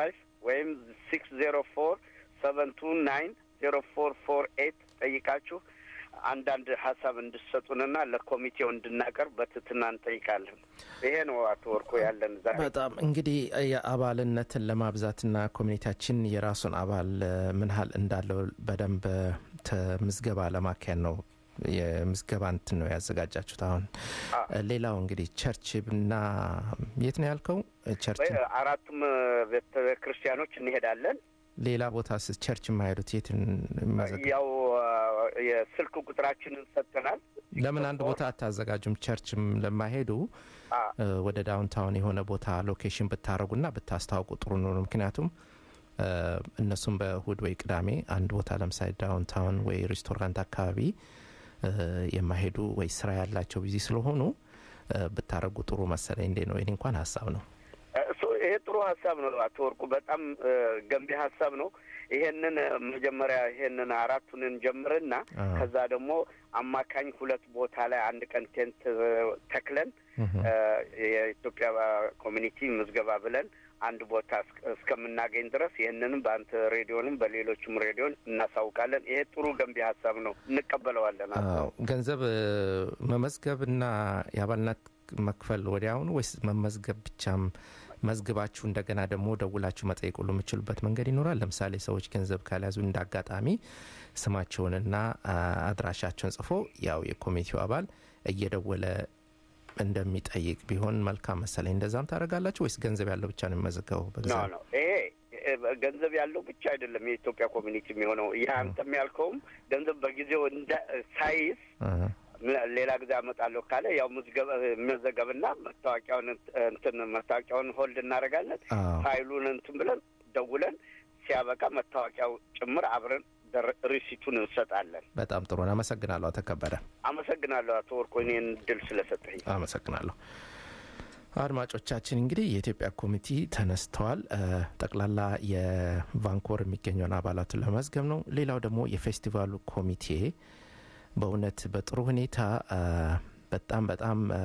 ወይም ሲክስ ዜሮ ፎር ሰቨን ቱ ናይን ዜሮ ፎር ፎር ኤት ጠይቃችሁ አንዳንድ ሀሳብ እንድሰጡንና ለኮሚቴው እንድናቀርብ በትህትና እንጠይቃለን። ይሄ ነው አቶ ወርቆ ያለን ዛሬ። በጣም እንግዲህ የአባልነትን ለማብዛትና ኮሚኒቲያችን የራሱን አባል እ፣ ምን ያህል እንዳለው በደንብ ተ- ምዝገባ ለማካሄድ ነው የምዝገባ እንትን ነው ያዘጋጃችሁት። አሁን እ፣ ሌላው እንግዲህ ቸርች እና የት ነው ያልከው? ቸርች ወይ አራቱም ቤተ ክርስቲያኖች እንሄዳለን። ሌላ ቦታ ስ ቸርች የማይሄዱት የትን መዘግ- ያው አ፣ የስልክ ቁጥራችንን ሰጥተናል። ለምን አንድ ቦታ አታዘጋጁም? ቸርችም ለማይሄዱ አ፣ እ፣ ወደ ዳውንታውን የሆነ ቦታ ሎኬሽን ብታደረጉና ብታስታውቁ ጥሩ ነው። ምክንያቱም እ፣ እነሱም በእሁድ ወይ ቅዳሜ አንድ ቦታ ለምሳሌ ዳውንታውን ወይ ሬስቶራንት አካባቢ እ፣ የማይሄዱ ወይ ስራ ያላቸው ቢዚ ስለሆኑ እ፣ ብታደረጉ ጥሩ መሰለኝ። እንዴ ነው? ይሄ እንኳን ሀሳብ ነው። እሱ ይሄ ጥሩ ሀሳብ ነው አቶ ወርቁ፣ በጣም እ፣ ገንቢ ሀሳብ ነው። ይሄንን እ፣ መጀመሪያ ይሄንን አራቱን እንጀምርና አ። ከዛ ደግሞ አማካኝ ሁለት ቦታ ላይ አንድ ቀን ቴንት እ፣ ተክለን እህ። እ፣ የኢትዮጵያ ኮሚኒቲ ምዝገባ ብለን አንድ ቦታ እስከ- እስከምናገኝ ድረስ ይህንንም በአንተ ሬዲዮንም በሌሎችም ሬዲዮን እናሳውቃለን። ይሄ ጥሩ ገንቢ ሀሳብ ነው፣ እንቀበለዋለን። አቶ አዎ፣ ገንዘብ እ፣ መመዝገብና የአባልነት መክፈል ወዲያውኑ ወይስ መመዝገብ ብቻም መዝግባችሁ እንደገና ደግሞ ደውላችሁ መጠየቅ ሁሉ የምችሉበት መንገድ ይኖራል? ለምሳሌ ሰዎች ገንዘብ ካልያዙ እንደ አጋጣሚ ስማቸውንና አ፣ አድራሻቸውን ጽፎ ያው የኮሚቴው አባል እየደወለ እንደሚጠይቅ ቢሆን መልካም መሰለኝ። እንደዛም ታደርጋላችሁ ወይስ ገንዘብ ያለው ብቻ ነው የሚመዘገበው? ኖ በገንዘብ ነው ይሄ እ፣ ገንዘብ ያለው ብቻ አይደለም የኢትዮጵያ ኮሚኒቲ የሚሆነው። ይህ አንተም ያልከውም ገንዘብ በጊዜው እንደ ሳይዝ እህ። ሌላ ጊዜ አመጣለሁ ካለ ያው ምዝገባ መዘገብና መታወቂያውን እንትን መታወቂያውን ሆልድ እናደርጋለን። አዎ። ፋይሉን እንትን ብለን ደውለን ሲያበቃ መታወቂያው ጭምር አብረን ደር- ሪሲቱን እንሰጣለን። በጣም ጥሩ ነው። አመሰግናለሁ። አቶ ከበደ አመሰግናለሁ አቶ ወርቆ እኔን ድል ስለሰጠኝ። አመሰግናለሁ። አድማጮቻችን እንግዲህ የኢትዮጵያ ኮሚቴ ተነስተዋል። እ፣ ጠቅላላ የቫንኮር የሚገኘውን አባላቱን ለመዝገብ ነው። ሌላው ደግሞ የፌስቲቫሉ ኮሚቴ በእውነት በጥሩ ሁኔታ እ፣ በጣም በጣም እ፣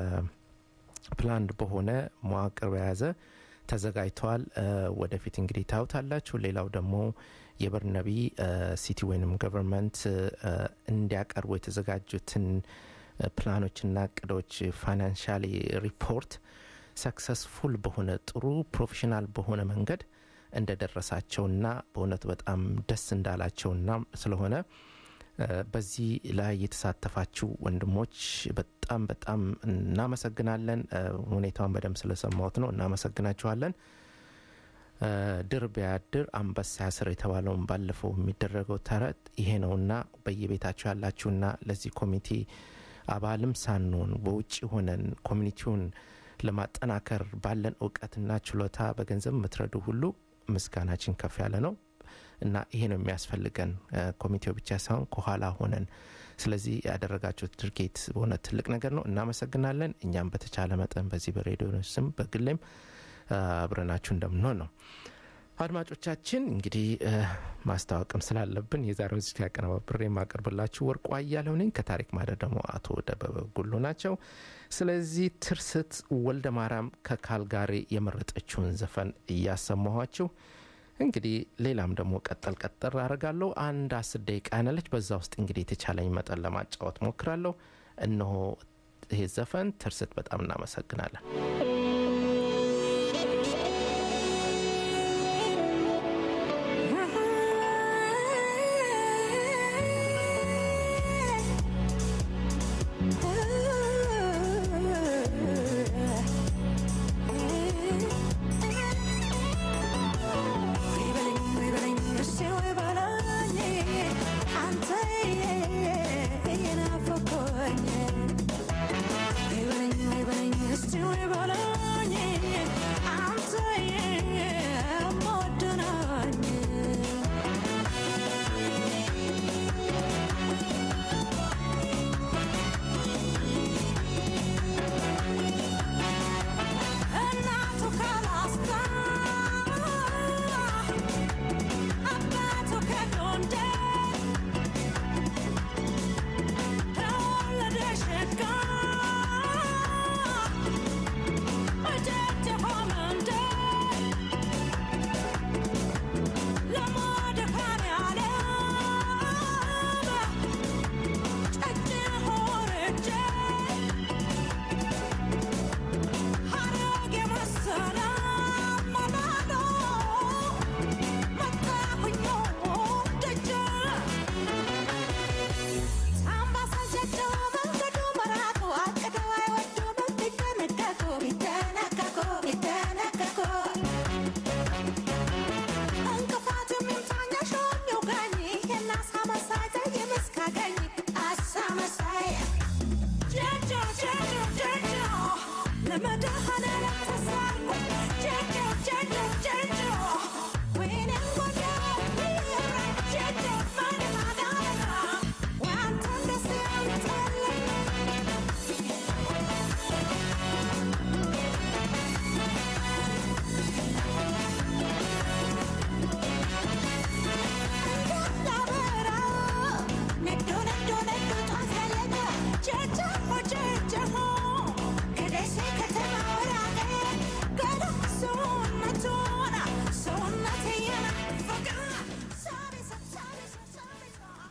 ፕላንድ በሆነ መዋቅር በያዘ ተዘጋጅተዋል። እ፣ ወደፊት እንግዲህ ታዩታላችሁ። ሌላው ደግሞ የበርነቢ እ፣ ሲቲ ወይንም ገቨርንመንት እ፣ እንዲያቀርቡ የተዘጋጁትን እ፣ ፕላኖችና እቅዶች ፋይናንሻሊ ሪፖርት ሰክሰስፉል በሆነ ጥሩ ፕሮፌሽናል በሆነ መንገድ እንደደረሳቸውና በእውነቱ በጣም ደስ እንዳላቸውና ስለሆነ እ፣ በዚህ ላይ የተሳተፋችሁ ወንድሞች በጣም በጣም እናመሰግናለን። እ፣ ሁኔታውን በደንብ ስለሰማሁት ነው። እናመሰግናችኋለን። እ፣ ድር ቢያድር አንበሳ ያስር የተባለውን ባለፈው የሚደረገው ተረት ይሄ ነውና በየቤታችሁ ያላችሁና ለዚህ ኮሚቴ አባልም ሳንሆን በውጭ ሆነን ኮሚኒቲውን ለማጠናከር ባለን እውቀትና ችሎታ በገንዘብ የምትረዱ ሁሉ ምስጋናችን ከፍ ያለ ነው እና ይሄ ነው የሚያስፈልገን እ፣ ኮሚቴው ብቻ ሳይሆን ከኋላ ሆነን ስለዚህ ያደረጋችሁት ድርጊት በእውነት ትልቅ ነገር ነው እናመሰግናለን እኛም በተቻለ መጠን በዚህ በሬዲዮ ስም በግሌም እ፣ አብረናችሁ እንደምንሆን ነው አድማጮቻችን እንግዲህ እ፣ ማስታወቅም ስላለብን የዛሬውን ዝግጅት ያቀነባብሬ የማቀርብላችሁ ወርቁ አያሌው ነኝ። ከታሪክ ማደር ደግሞ አቶ ደበበ ጉሉ ናቸው። ስለዚህ ትርስት ወልደ ማርያም ከካልጋሪ የመረጠችውን ዘፈን እያሰማኋችሁ እንግዲህ ሌላም ደግሞ ቀጠል ቀጠር አደርጋለሁ። አንድ አስር ደቂቃ ያነለች በዛ ውስጥ እንግዲህ የተቻለኝ መጠን ለማጫወት ሞክራለሁ። እነሆ ይሄ ዘፈን ትርስት፣ በጣም እናመሰግናለን። Still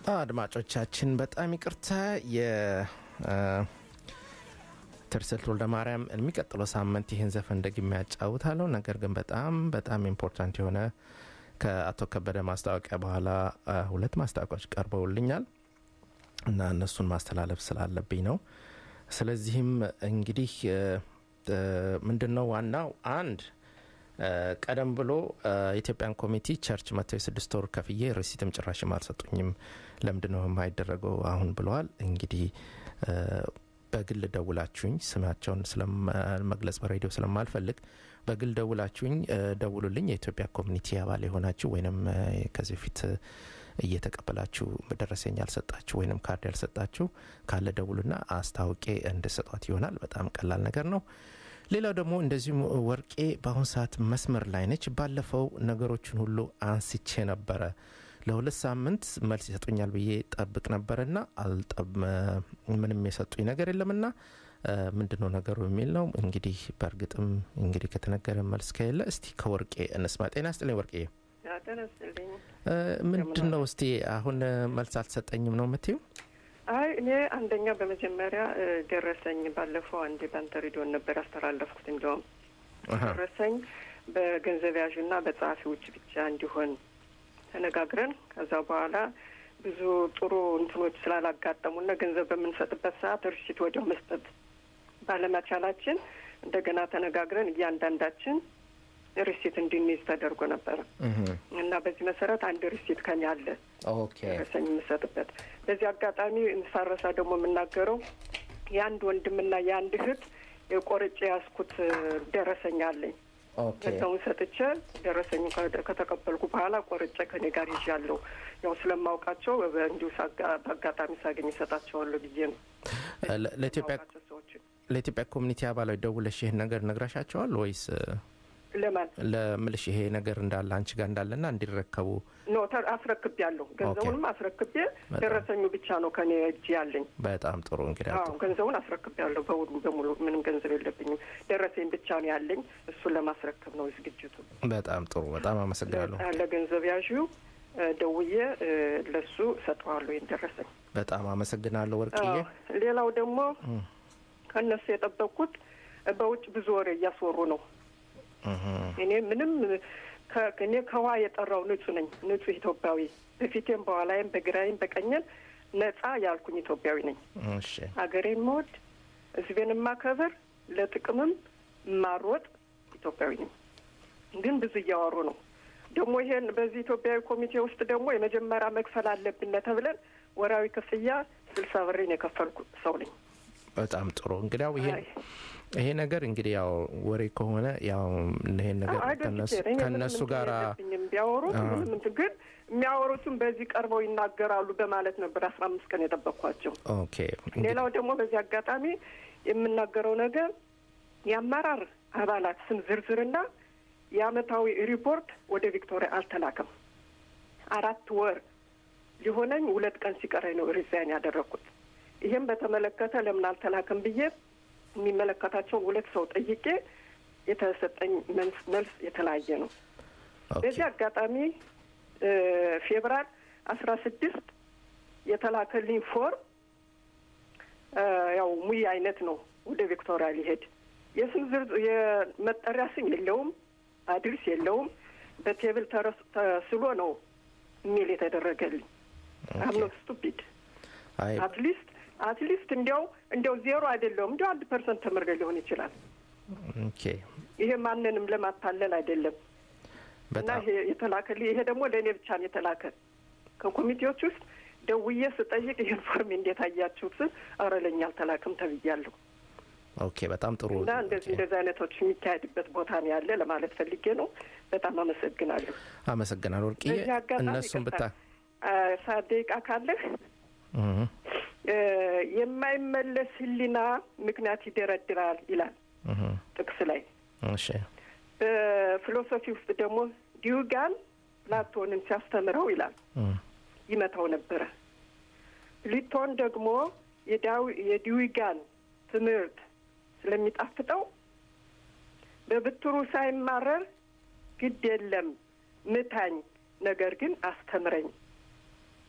አድማጮቻችን በጣም ይቅርታ የትርስልት ወልደ ማርያም የሚቀጥለው ሳምንት ይህን ዘፈን ደግሜ ያጫውታለሁ። ነገር ግን በጣም በጣም ኢምፖርታንት የሆነ ከአቶ ከበደ ማስታወቂያ በኋላ አ፣ ሁለት ማስታወቂያዎች ቀርበውልኛል እና እነሱን ማስተላለፍ ስላለብኝ ነው። ስለዚህም እንግዲህ ምንድን ነው ዋናው አንድ አ፣ ቀደም ብሎ አ፣ የኢትዮጵያን ኮሚቴ ቸርች መጥተው የስድስት ወር ከፍዬ ሪሲትም ጭራሽም አልሰጡኝም። ለምንድን ነው የማይደረገው አሁን ብለዋል። እንግዲህ አ፣ በግል ደውላችሁኝ ስማቸውን ስለመግለጽ በሬዲዮ ስለማልፈልግ በግል ደውላችሁኝ አ፣ ደውሉልኝ። የኢትዮጵያ ኮሚኒቲ አባል የሆናችሁ ወይንም አ፣ ከዚህ በፊት እየተቀበላችሁ ደረሰኝ ያልሰጣችሁ ወይንም ካርድ ያልሰጣችሁ ካለ ደውሉና አስታውቄ እንድሰጧት ይሆናል። በጣም ቀላል ነገር ነው። ሌላው ደግሞ እንደዚሁም ወርቄ በአሁኑ ሰዓት መስመር ላይ ነች። ባለፈው ነገሮችን ሁሉ አንስቼ ነበረ። ለሁለት ሳምንት መልስ ይሰጡኛል ብዬ ጠብቅ ነበረና አልጠብ ምንም የሰጡኝ ነገር የለምና ምንድን ነው ነገሩ የሚል ነው። እንግዲህ በእርግጥም እንግዲህ ከተነገረ መልስ ከሌለ እስቲ ከወርቄ እንስማ። ጤና ስጥልኝ ወርቄ። ተነስልኝ። ምንድን ነው እስቲ አሁን መልስ አልተሰጠኝም ነው የምትይው? አይ እኔ አንደኛ በመጀመሪያ እ፣ ደረሰኝ ባለፈው አንዴ ባንተ ሬዲዮን ነበር ያስተላለፍኩት። እንዲያውም አሀ። ደረሰኝ በገንዘብ ያዡና በጸሐፊዎች ብቻ እንዲሆን ተነጋግረን ከዛ በኋላ ብዙ ጥሩ እንትኖች ስላላጋጠሙና ገንዘብ በምንሰጥበት ሰዓት ርሲት ወዲያው መስጠት ባለመቻላችን እንደገና ተነጋግረን እያንዳንዳችን ሪሲት እንድንይዝ ተደርጎ ነበረ እህ፣ እና በዚህ መሰረት አንድ ሪሲት ከኛ አለ ኦኬ ደረሰኝ የምሰጥበት። በዚህ አጋጣሚ ሳረሳ ደግሞ የምናገረው የአንድ ወንድምና የአንድ እህት የቆርጬ ያዝኩት ደረሰኝ አለኝ። ኦኬ ገንዘቡን ሰጥቼ ደረሰኝ ከተቀበልኩ በኋላ ቆርጬ ከኔ ጋር ይዣለሁ። ያው ስለማውቃቸው በ- እንዲሁ ሳጋ- በአጋጣሚ ሳገኝ እሰጣቸዋለሁ ብዬ ነው። ለ- ለኢትዮጵያ የማውቃቸው ሰዎችን ለኢትዮጵያ ኮሚኒቲ አባላዊ ደውለሽ ይህን ነገር ነግረሻቸዋል ወይስ ለማን ለምልሽ ይሄ ነገር እንዳለ አንቺ ጋር እንዳለና እንዲረከቡ ኖ ተ- አስረክቤያለሁ። ገንዘቡንም አስረክቤ በጣም። ደረሰኙ ብቻ ነው ከኔ እጅ ያለኝ። በጣም ጥሩ እንግዲህ አዎ ገንዘቡን አስረክቤያለሁ። በሙሉ በሙሉ ምንም ገንዘብ የለብኝም። ደረሰኝ ብቻ ነው ያለኝ። እሱን ለማስረከብ ነው ዝግጅቱ። በጣም ጥሩ በጣም አመሰግናለሁ ለገንዘብ ያዥው እ፣ ደውዬ እ፣ ለሱ ሰጠዋለሁ ይህን ደረሰኝ። በጣም አመሰግናለሁ ወርቅዬ አዎ። ሌላው ደግሞ እም፣ ከእነሱ የጠበቅኩት እ፣ በውጭ ብዙ ወሬ እያስወሩ ነው። እህ፣ እኔ ምንም ከ- እኔ ከውሃ የጠራው ንጹህ ነኝ። ንጹህ ኢትዮጵያዊ በፊቴም በኋላይም በግራይም በቀኝም ነጻ ያልኩኝ ኢትዮጵያዊ ነኝ። እሺ ሀገሬን መወድ ሕዝቤን የማከብር ለጥቅምም የማሮጥ ኢትዮጵያዊ ነኝ። ግን ብዙ እያወሩ ነው። ደግሞ ይሄን በዚህ ኢትዮጵያዊ ኮሚቴ ውስጥ ደግሞ የመጀመሪያ መክፈል አለብን ተብለን ወራዊ ክፍያ ስልሳ ብሬን የከፈልኩ ሰው ነኝ። በጣም ጥሩ እንግዲያው ይሄ አይ፣ ይሄ ነገር እንግዲህ ያው ወሬ ከሆነ ያው ይሄን ነገር አይ፣ ከነሱ ደስ ይለኝ። ከነሱ ምንም ጋር እንትን የለብኝም። ቢያወሩት አዎ። ምንም እንትን ግን የሚያወሩትም በዚህ ቀርበው ይናገራሉ በማለት ነበር አስራ አምስት ቀን የጠበቅኳቸው። ኦኬ እንግዲህ ሌላው ደግሞ በዚህ አጋጣሚ የምናገረው ነገር የአመራር አባላት ስም ዝርዝርና የአመታዊ ሪፖርት ወደ ቪክቶሪያ አልተላከም። አራት ወር ሊሆነኝ ሁለት ቀን ሲቀረኝ ነው ሪዛይን ያደረግኩት። ይህም በተመለከተ ለምን አልተላከም ብዬ የሚመለከታቸውን ሁለት ሰው ጠይቄ የተሰጠኝ መልስ መልስ የተለያየ ነው። ኦኬ በዚህ አጋጣሚ እ፣ ፌብራር አስራ ስድስት የተላከልኝ ፎርም እ፣ ያው ሙይ አይነት ነው ወደ ቪክቶሪያ ሊሄድ የስም ዝርዝር የመጠሪያ ስም የለውም፣ አድርስ የለውም። በቴብል ተረስ- ተስሎ ነው የሚል የተደረገልኝ። አምኖ ስቱፒድ አይ አትሊስት አትሊስት እንዲያው እንዲያው ዜሮ አይደለውም እንዲያው አንድ ፐርሰንት ተምሬ ሊሆን ይችላል። ኦኬ ይሄ ማንንም ለማታለል አይደለም። እና በጣም ይሄ የተላከልኝ ይሄ ደግሞ ለእኔ ብቻ ነው የተላከ። ከኮሚቴዎች ውስጥ ደውዬ ስጠይቅ ይህን ፎርም እንዴት አያችሁት ስል ኧረ ለእኛ አልተላክም ተብያለሁ። ኦኬ በጣም ጥሩ እና እንደዚህ እንደዚህ አይነቶች የሚካሄድበት ቦታ ነው ያለ ለማለት ፈልጌ ነው። በጣም አመሰግናለሁ። አመሰግናለሁ ወርቅዬ በዚህ አጋጣሚ እነሱን ብታ ይቅርታ፣ አ፣ ሰዓት ደቂቃ ካለህ እህ፣ እ፣ የማይመለስ ሕሊና ምክንያት ይደረድራል ይላል እህ፣ ጥቅስ ላይ። እሺ በፊሎሶፊ ውስጥ ደግሞ ዲዩጋን ፕላቶንን ሲያስተምረው ይላል እህ፣ ይመታው ነበረ። ፕሊቶን ደግሞ የዳዊ- የዲዊጋን ትምህርት ስለሚጣፍጠው በብትሩ ሳይማረር ግድ የለም ምታኝ፣ ነገር ግን አስተምረኝ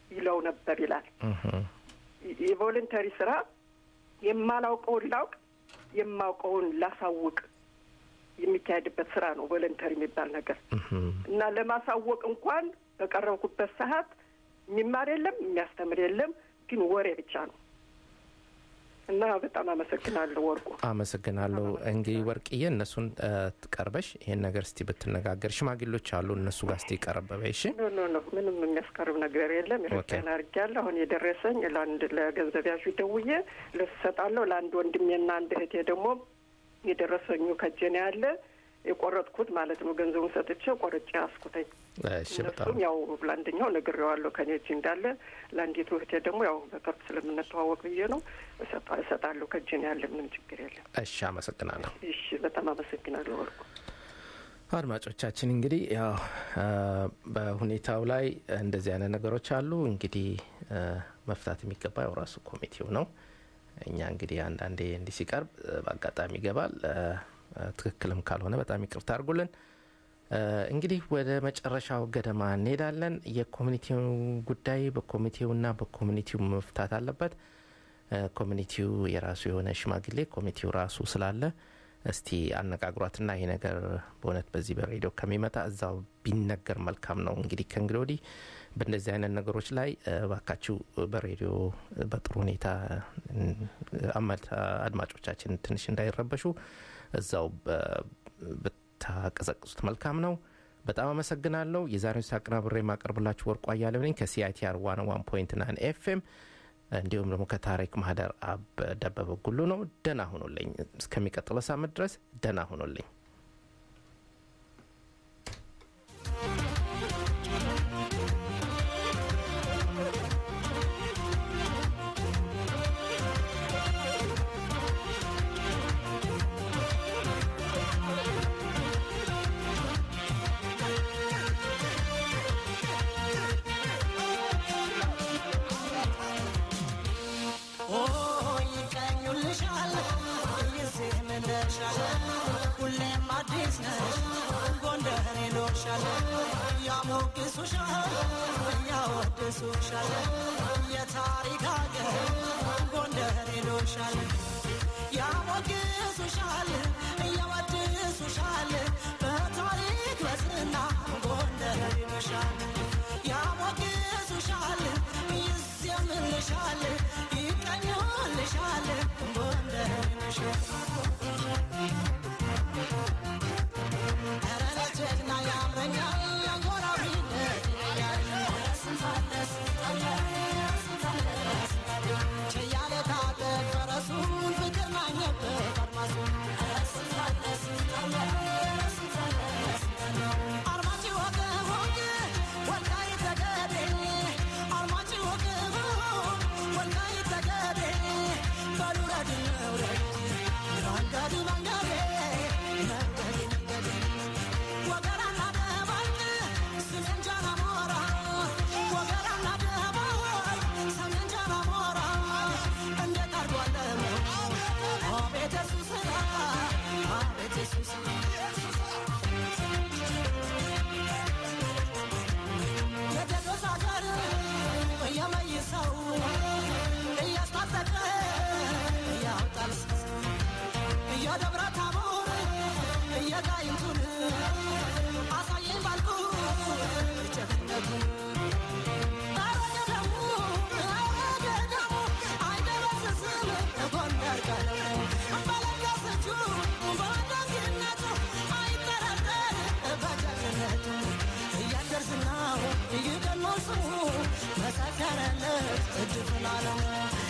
ይለው ነበር ይላል። እህ፣ የቮለንተሪ ስራ የማላውቀውን ላውቅ የማውቀውን ላሳውቅ የሚካሄድበት ስራ ነው ቮለንተሪ የሚባል ነገር እህ። እና ለማሳወቅ እንኳን በቀረብኩበት ሰዓት የሚማር የለም የሚያስተምር የለም፣ ግን ወሬ ብቻ ነው እና በጣም አመሰግናለሁ ወርቁ። አመሰግናለሁ። እንግዲህ ወርቅዬ እነሱን እ፣ ትቀርበሽ ይሄን ነገር እስቲ ብትነጋገር፣ ሽማግሌዎች አሉ እነሱ ጋር እስቲ ቀረበበ። እሺ ኖ ኖ ኖ ምንም የሚያስቀርብ ነገር የለም። ኢትዮጵያን አድርጌያለሁ። አሁን የደረሰኝ ለአንድ ለገንዘብ ያዡ ደውዬ ልብስ እሰጣለሁ። ለአንድ ወንድሜና አንድ እህቴ ደግሞ የደረሰኙ ከጄ ነው ያለ የቆረጥኩት ማለት ነው። ገንዘቡን ሰጥቼ ቆርጬ አስኩተኝ። እሺ፣ በጣም እነሱም ያው ለአንደኛው ነግሬዋለሁ ከኔ እጅ እንዳለ፣ ለአንዲቱ እህቴ ደግሞ ያው በቅርብ ስለምንተዋወቅ ብዬ ነው እሰጣ- እሰጣለሁ። ከጄ ነው ያለ ምንም ችግር የለም። እሺ፣ አመሰግናለሁ። እሺ፣ በጣም አመሰግናለሁ ወርቁ። አድማጮቻችን እንግዲህ ያው እ፣ በሁኔታው ላይ እንደዚህ አይነት ነገሮች አሉ። እንግዲህ እ፣ መፍታት የሚገባ ያው ራሱ ኮሚቴው ነው። እኛ እንግዲህ አንዳንዴ እንዲህ ሲቀርብ እ፣ በአጋጣሚ ይገባል። እ፣ እ፣ ትክክልም ካልሆነ በጣም ይቅርታ አድርጉልን። እ፣ እንግዲህ ወደ መጨረሻው ገደማ እንሄዳለን። የኮሚኒቲው ጉዳይ በኮሚቴውና በኮሚኒቲው መፍታት አለበት። እ፣ ኮሚኒቲው የራሱ የሆነ ሽማግሌ ኮሚቴው ራሱ ስላለ እስቲ አነጋግሯትና ይሄ ነገር በእውነት በዚህ በሬዲዮ ከሚመጣ እዛው ቢነገር መልካም ነው። እንግዲህ ከእንግዲህ ወዲህ በእንደዚህ አይነት ነገሮች ላይ እ፣ እባካችሁ በሬዲዮ በጥሩ ሁኔታ እ፣ አመት- አድማጮቻችን ትንሽ እንዳይረበሹ እዛው በ- ብታቀዘቅዙት መልካም ነው። በጣም አመሰግናለሁ። የዛሬውን ሳቅናብሬ የማቀርብላችሁ ወርቁ አያሌው ነኝ ከሲአይቲአር ዋን ዋን ፖይንት ናይን ኤፍኤም እንዲሁም ደግሞ ከታሪክ ማህደር አብ ደበበ ጉሉ ነው። ደህና ሁኑልኝ። እስከሚቀጥለው ሳምንት ድረስ ደህና ሁኑልኝ። ይቀኙልሻል ጊዜ ምንሻል ሁሌም አዲስ ነሽ ጎንደር ይሎሻል ያሞግሱሻል ያወድሱሻል የታሪክ አገር ጎንደር ይሎሻል ያሞግሱሻል ያወድሱሻል በታሪክ በዝና ጎንደር ይሎሻል ያሞግሱሻል ይዘምርልሻል ይቀኙልሻል ጎንደር ይሎሻል ኧረ ለጀግና ያምረኛል ያጎራዊነት ችያለ ታጠቅ ፈረሱን ፍቅር ናኘበት አድማሱን አርማጭ ወገቦግ ወልቃይት ጠገዴ አርማጭ ወገቦግ ወልቃይት ጠገዴ በሉ ረድ እንውረድ መንገድ መንገዴ መንገድ መንገዴ ወገራና ደባልቅ ሰሜን ጃና ሞራ ወገራና ደባልቅ ሰሜን ጃና ሞራ እንዴት አድርጓለሁ አቤት የሱ ስራ አቤት የሱ ስራ የቴዎድሮስ አገር የመይሰው እያስታጠቀ ያወጣል የደብረ ታቦር የጋይንቱን አሳየኝ ባልኩ ጀግንነቱን ኧረ ገዳሙ ኧረ ገዳሙ አይደበስስም ጎንደር ቀለሙ በለገሰቹ በደግነቱ አይጠረጠር በጀግንነቱ እያደር ዝናው ይገኖ ስሙ መሰከረለት እጅ ፍላለሙ